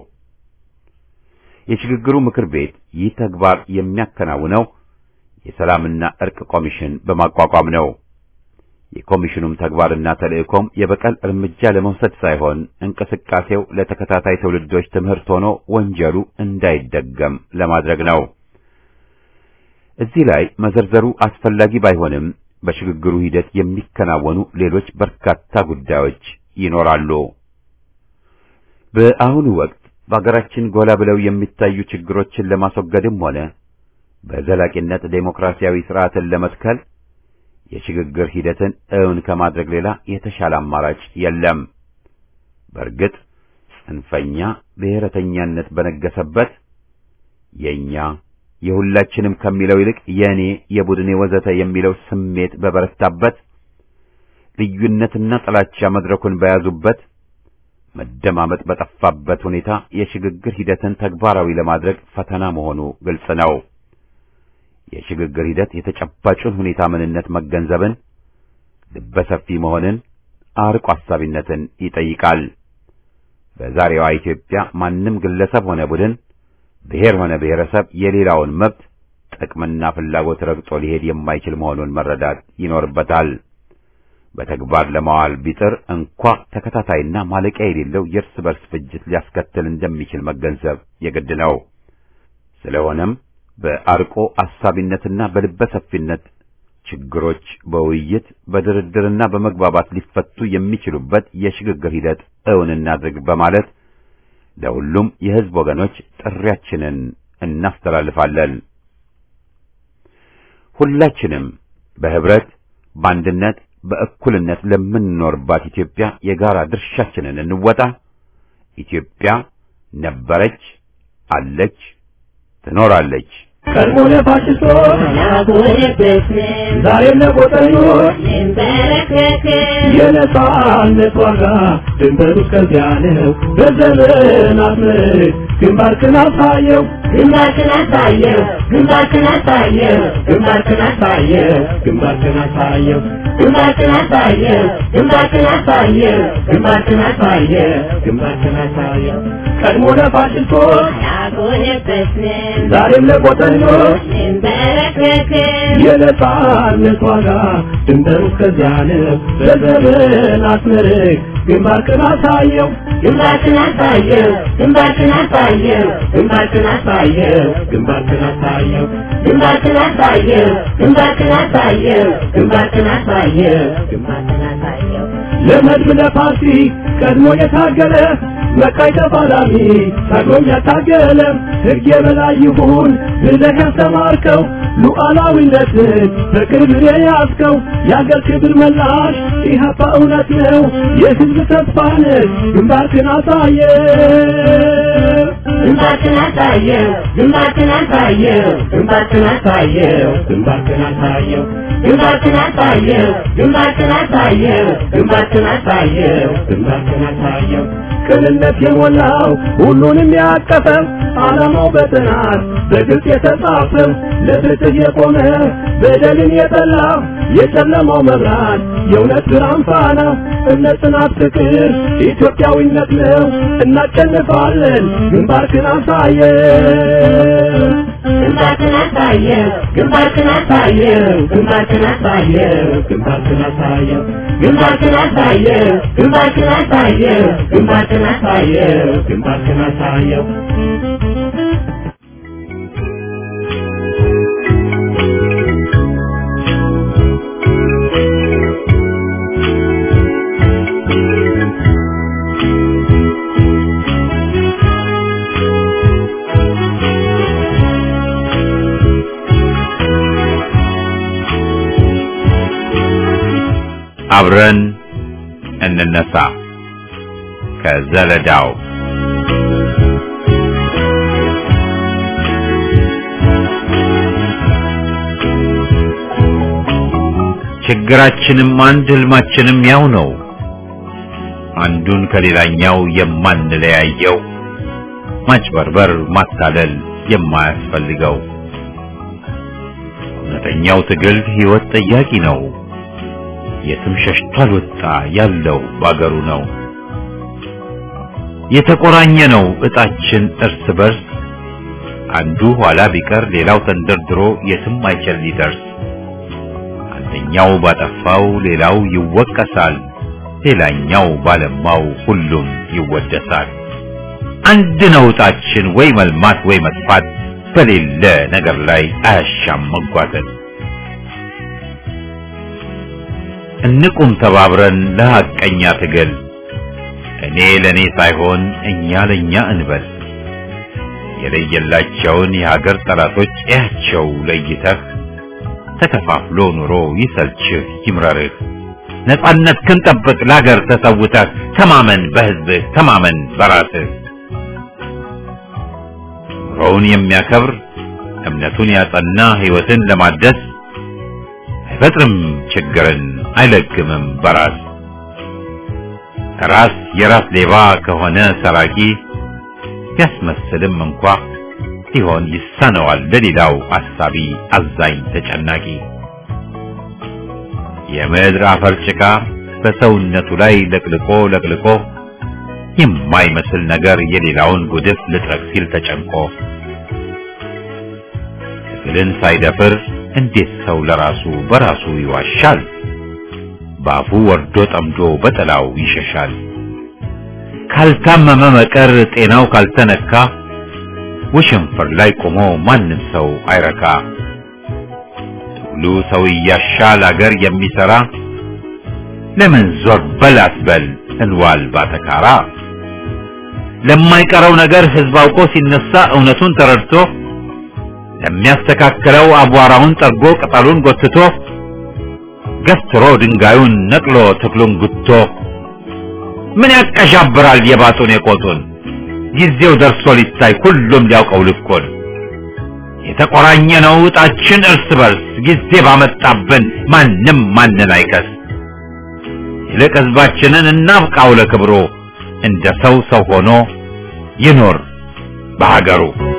የሽግግሩ ምክር ቤት ይህ ተግባር የሚያከናውነው የሰላምና እርቅ ኮሚሽን በማቋቋም ነው። የኮሚሽኑም ተግባርና ተልእኮም የበቀል እርምጃ ለመውሰድ ሳይሆን እንቅስቃሴው ለተከታታይ ትውልዶች ትምህርት ሆኖ ወንጀሉ እንዳይደገም ለማድረግ ነው። እዚህ ላይ መዘርዘሩ አስፈላጊ ባይሆንም በሽግግሩ ሂደት የሚከናወኑ ሌሎች በርካታ ጉዳዮች ይኖራሉ። በአሁኑ ወቅት በአገራችን ጎላ ብለው የሚታዩ ችግሮችን ለማስወገድም ሆነ በዘላቂነት ዴሞክራሲያዊ ስርዓትን ለመትከል የሽግግር ሂደትን እውን ከማድረግ ሌላ የተሻለ አማራጭ የለም። በእርግጥ ጽንፈኛ ብሔረተኛነት በነገሰበት የኛ የሁላችንም ከሚለው ይልቅ የኔ፣ የቡድኔ ወዘተ የሚለው ስሜት በበረታበት ልዩነትና ጥላቻ መድረኩን በያዙበት መደማመጥ በጠፋበት ሁኔታ የሽግግር ሂደትን ተግባራዊ ለማድረግ ፈተና መሆኑ ግልጽ ነው። የሽግግር ሂደት የተጨባጩን ሁኔታ ምንነት መገንዘብን፣ ልበሰፊ መሆንን፣ አርቆ አሳቢነትን ይጠይቃል። በዛሬዋ ኢትዮጵያ ማንም ግለሰብ ሆነ ቡድን፣ ብሔር ሆነ ብሔረሰብ የሌላውን መብት ጥቅምና ፍላጎት ረግጦ ሊሄድ የማይችል መሆኑን መረዳት ይኖርበታል። በተግባር ለማዋል ቢጥር እንኳ ተከታታይና ማለቂያ የሌለው የእርስ በርስ ፍጅት ሊያስከትል እንደሚችል መገንዘብ የግድ ነው። ስለሆነም በአርቆ አሳቢነትና በልበ ሰፊነት ችግሮች በውይይት በድርድርና በመግባባት ሊፈቱ የሚችሉበት የሽግግር ሂደት እውን እናድርግ በማለት ለሁሉም የሕዝብ ወገኖች ጥሪያችንን እናስተላልፋለን። ሁላችንም በህብረት በአንድነት በእኩልነት ለምንኖርባት ኢትዮጵያ የጋራ ድርሻችንን እንወጣ። ኢትዮጵያ ነበረች፣ አለች፣ ትኖራለች። ቀድሞ ለፋሽስቶች ዛሬም ለጎጠኞች የነጻነት ዋጋ ድንበሩ እስከዚያ ነው። በዘመናት ምርክ ግንባርክን አሳየው ግንባርክን አሳየው ግንባርክን አሳየው ግንባርክን አሳየው ግንባርክን አሳየው ግንባርክን አሳየው ግንባርክን አሳየው ግንባርክን አሳየው ግንባርክን አሳየው ቀድሞ ለፋሽስቶች ዛሬም ለጎጠኞች የነጻነት ዋጋ ድንበሩ እስከዚያ ነው። በዘመናት ምርክ ግንባርክን አሳየው ግንባርክን አሳየው ግንባርክን አሳየው ግንባርክን አሳየው ግንባርክን አሳየው ግንባርክን አሳየው ግንባርክን አሳየው ግንባርክን አሳየው ግንባርክን አሳየው ለመድብ ለፓርቲ ቀድሞ የታገለ መቃይ ተፋላሚ ታግሎም ያታገለ ሕግ የበላይ ይሁን ብለህ ያስተማርከው ሉዓላዊነትን በቅርብ የያዝከው የአገር ክብር መላሽ ኢህአፓ እውነት ነው የሕዝብ ተስፋ ነህ ግንባርክን አሳየ ግንባርክን አሳየው ግንባርክን አሳየው ግንባርክን አሳየው ግንባርክን አሳየው ግንባርክን አሳየው ግንባርክን አሳየው ግንባርክን አሳየው ግንባርክን አሳየው ቅንነት የሞላው ሁሉንም ያቀፈው ዓላማው በጥናት በግልጽ የተጻፈው ለፍትህ የቆመ በደልን የጠላ የጨለማው መብራት የእውነት ብርሃን ፋና እምነት፣ ጽናት፣ ፍቅር ኢትዮጵያዊነት ነው። እናሸንፋለን። ግንባርክን አሳየው ግንባርክን አሳየው ግንባርክን አሳየው ግንባርክን አሳየው ግንባርክን አሳየው ግንባርክን አሳየው ግንባርክን አሳየው ግንባርክን አሳየው ግንባርክን አሳየው አብረን እንነሳ ከዘለዳው ችግራችንም አንድ ህልማችንም ያው ነው። አንዱን ከሌላኛው የማንለያየው ማጭበርበር፣ ማታለል የማያስፈልገው እውነተኛው ትግል ህይወት ጠያቂ ነው። የትም ሸሽቶ አልወጣ ያለው ባገሩ ነው። የተቆራኘ ነው እጣችን እርስ በርስ አንዱ ኋላ ቢቀር ሌላው ተንደርድሮ የትም አይችል ሊደርስ። አንደኛው ባጠፋው ሌላው ይወቀሳል፣ ሌላኛው ባለማው ሁሉም ይወደሳል። አንድ ነው እጣችን ወይ መልማት ወይ መጥፋት፣ በሌለ ነገር ላይ አያሻም መጓተት። እንቁም ተባብረን ለሐቀኛ ትግል እኔ ለኔ ሳይሆን እኛ ለኛ እንበል። የለየላቸውን የሀገር ጠላቶች እያቸው ለይተህ ተከፋፍሎ ኑሮ ይሰልችህ ይምረርህ። ነጻነት ክንጠብቅ ለሀገር ተሰውተህ ተማመን በህዝብህ ተማመን በራስህ። ኑሮውን የሚያከብር እምነቱን ያጸና ህይወትን ለማደስ አይፈጥርም ችግርን አይለግምም በራስ ራስ የራስ ሌባ ከሆነ ሰራቂ ቢያስመስልም እንኳ ሲሆን ይሳነዋል ለሌላው አሳቢ አዛኝ ተጨናቂ የምድር አፈር ጭቃ በሰውነቱ ላይ ለቅልቆ ለቅልቆ የማይመስል ነገር የሌላውን ጉድፍ ልጥረግ ሲል ተጨንቆ ትግልን ሳይደፍር እንዴት ሰው ለራሱ በራሱ ይዋሻል? ባፉ ወርዶ ጠምዶ በጥላው ይሸሻል። ካልታመመ መቀር ጤናው ካልተነካ ውሽንፍር ላይ ቆሞ ማንም ሰው አይረካ። ትግሉ ሰው እያሻል አገር የሚሰራ ለምን ዞር በል አትበል እንዋል ባተካራ። ለማይቀረው ነገር ህዝብ አውቆ ሲነሳ እውነቱን ተረድቶ ለሚያስተካክለው አቧራውን ጠርጎ ቅጠሉን ጎትቶ ገፍትሮ ድንጋዩን ነቅሎ ትክሉን ጉቶ ምን ያቀዣብራል የባጡን የቆጡን ጊዜው ደርሶ ሊታይ ሁሉም ሊያውቀው ልኩን የተቆራኘ ነው እጣችን እርስ በርስ ጊዜ ባመጣብን ማንም ማንን አይከስ ይልቅ ህዝባችንን እናብቃው ለክብሩ እንደ ሰው ሰው ሆኖ ይኖር በሀገሩ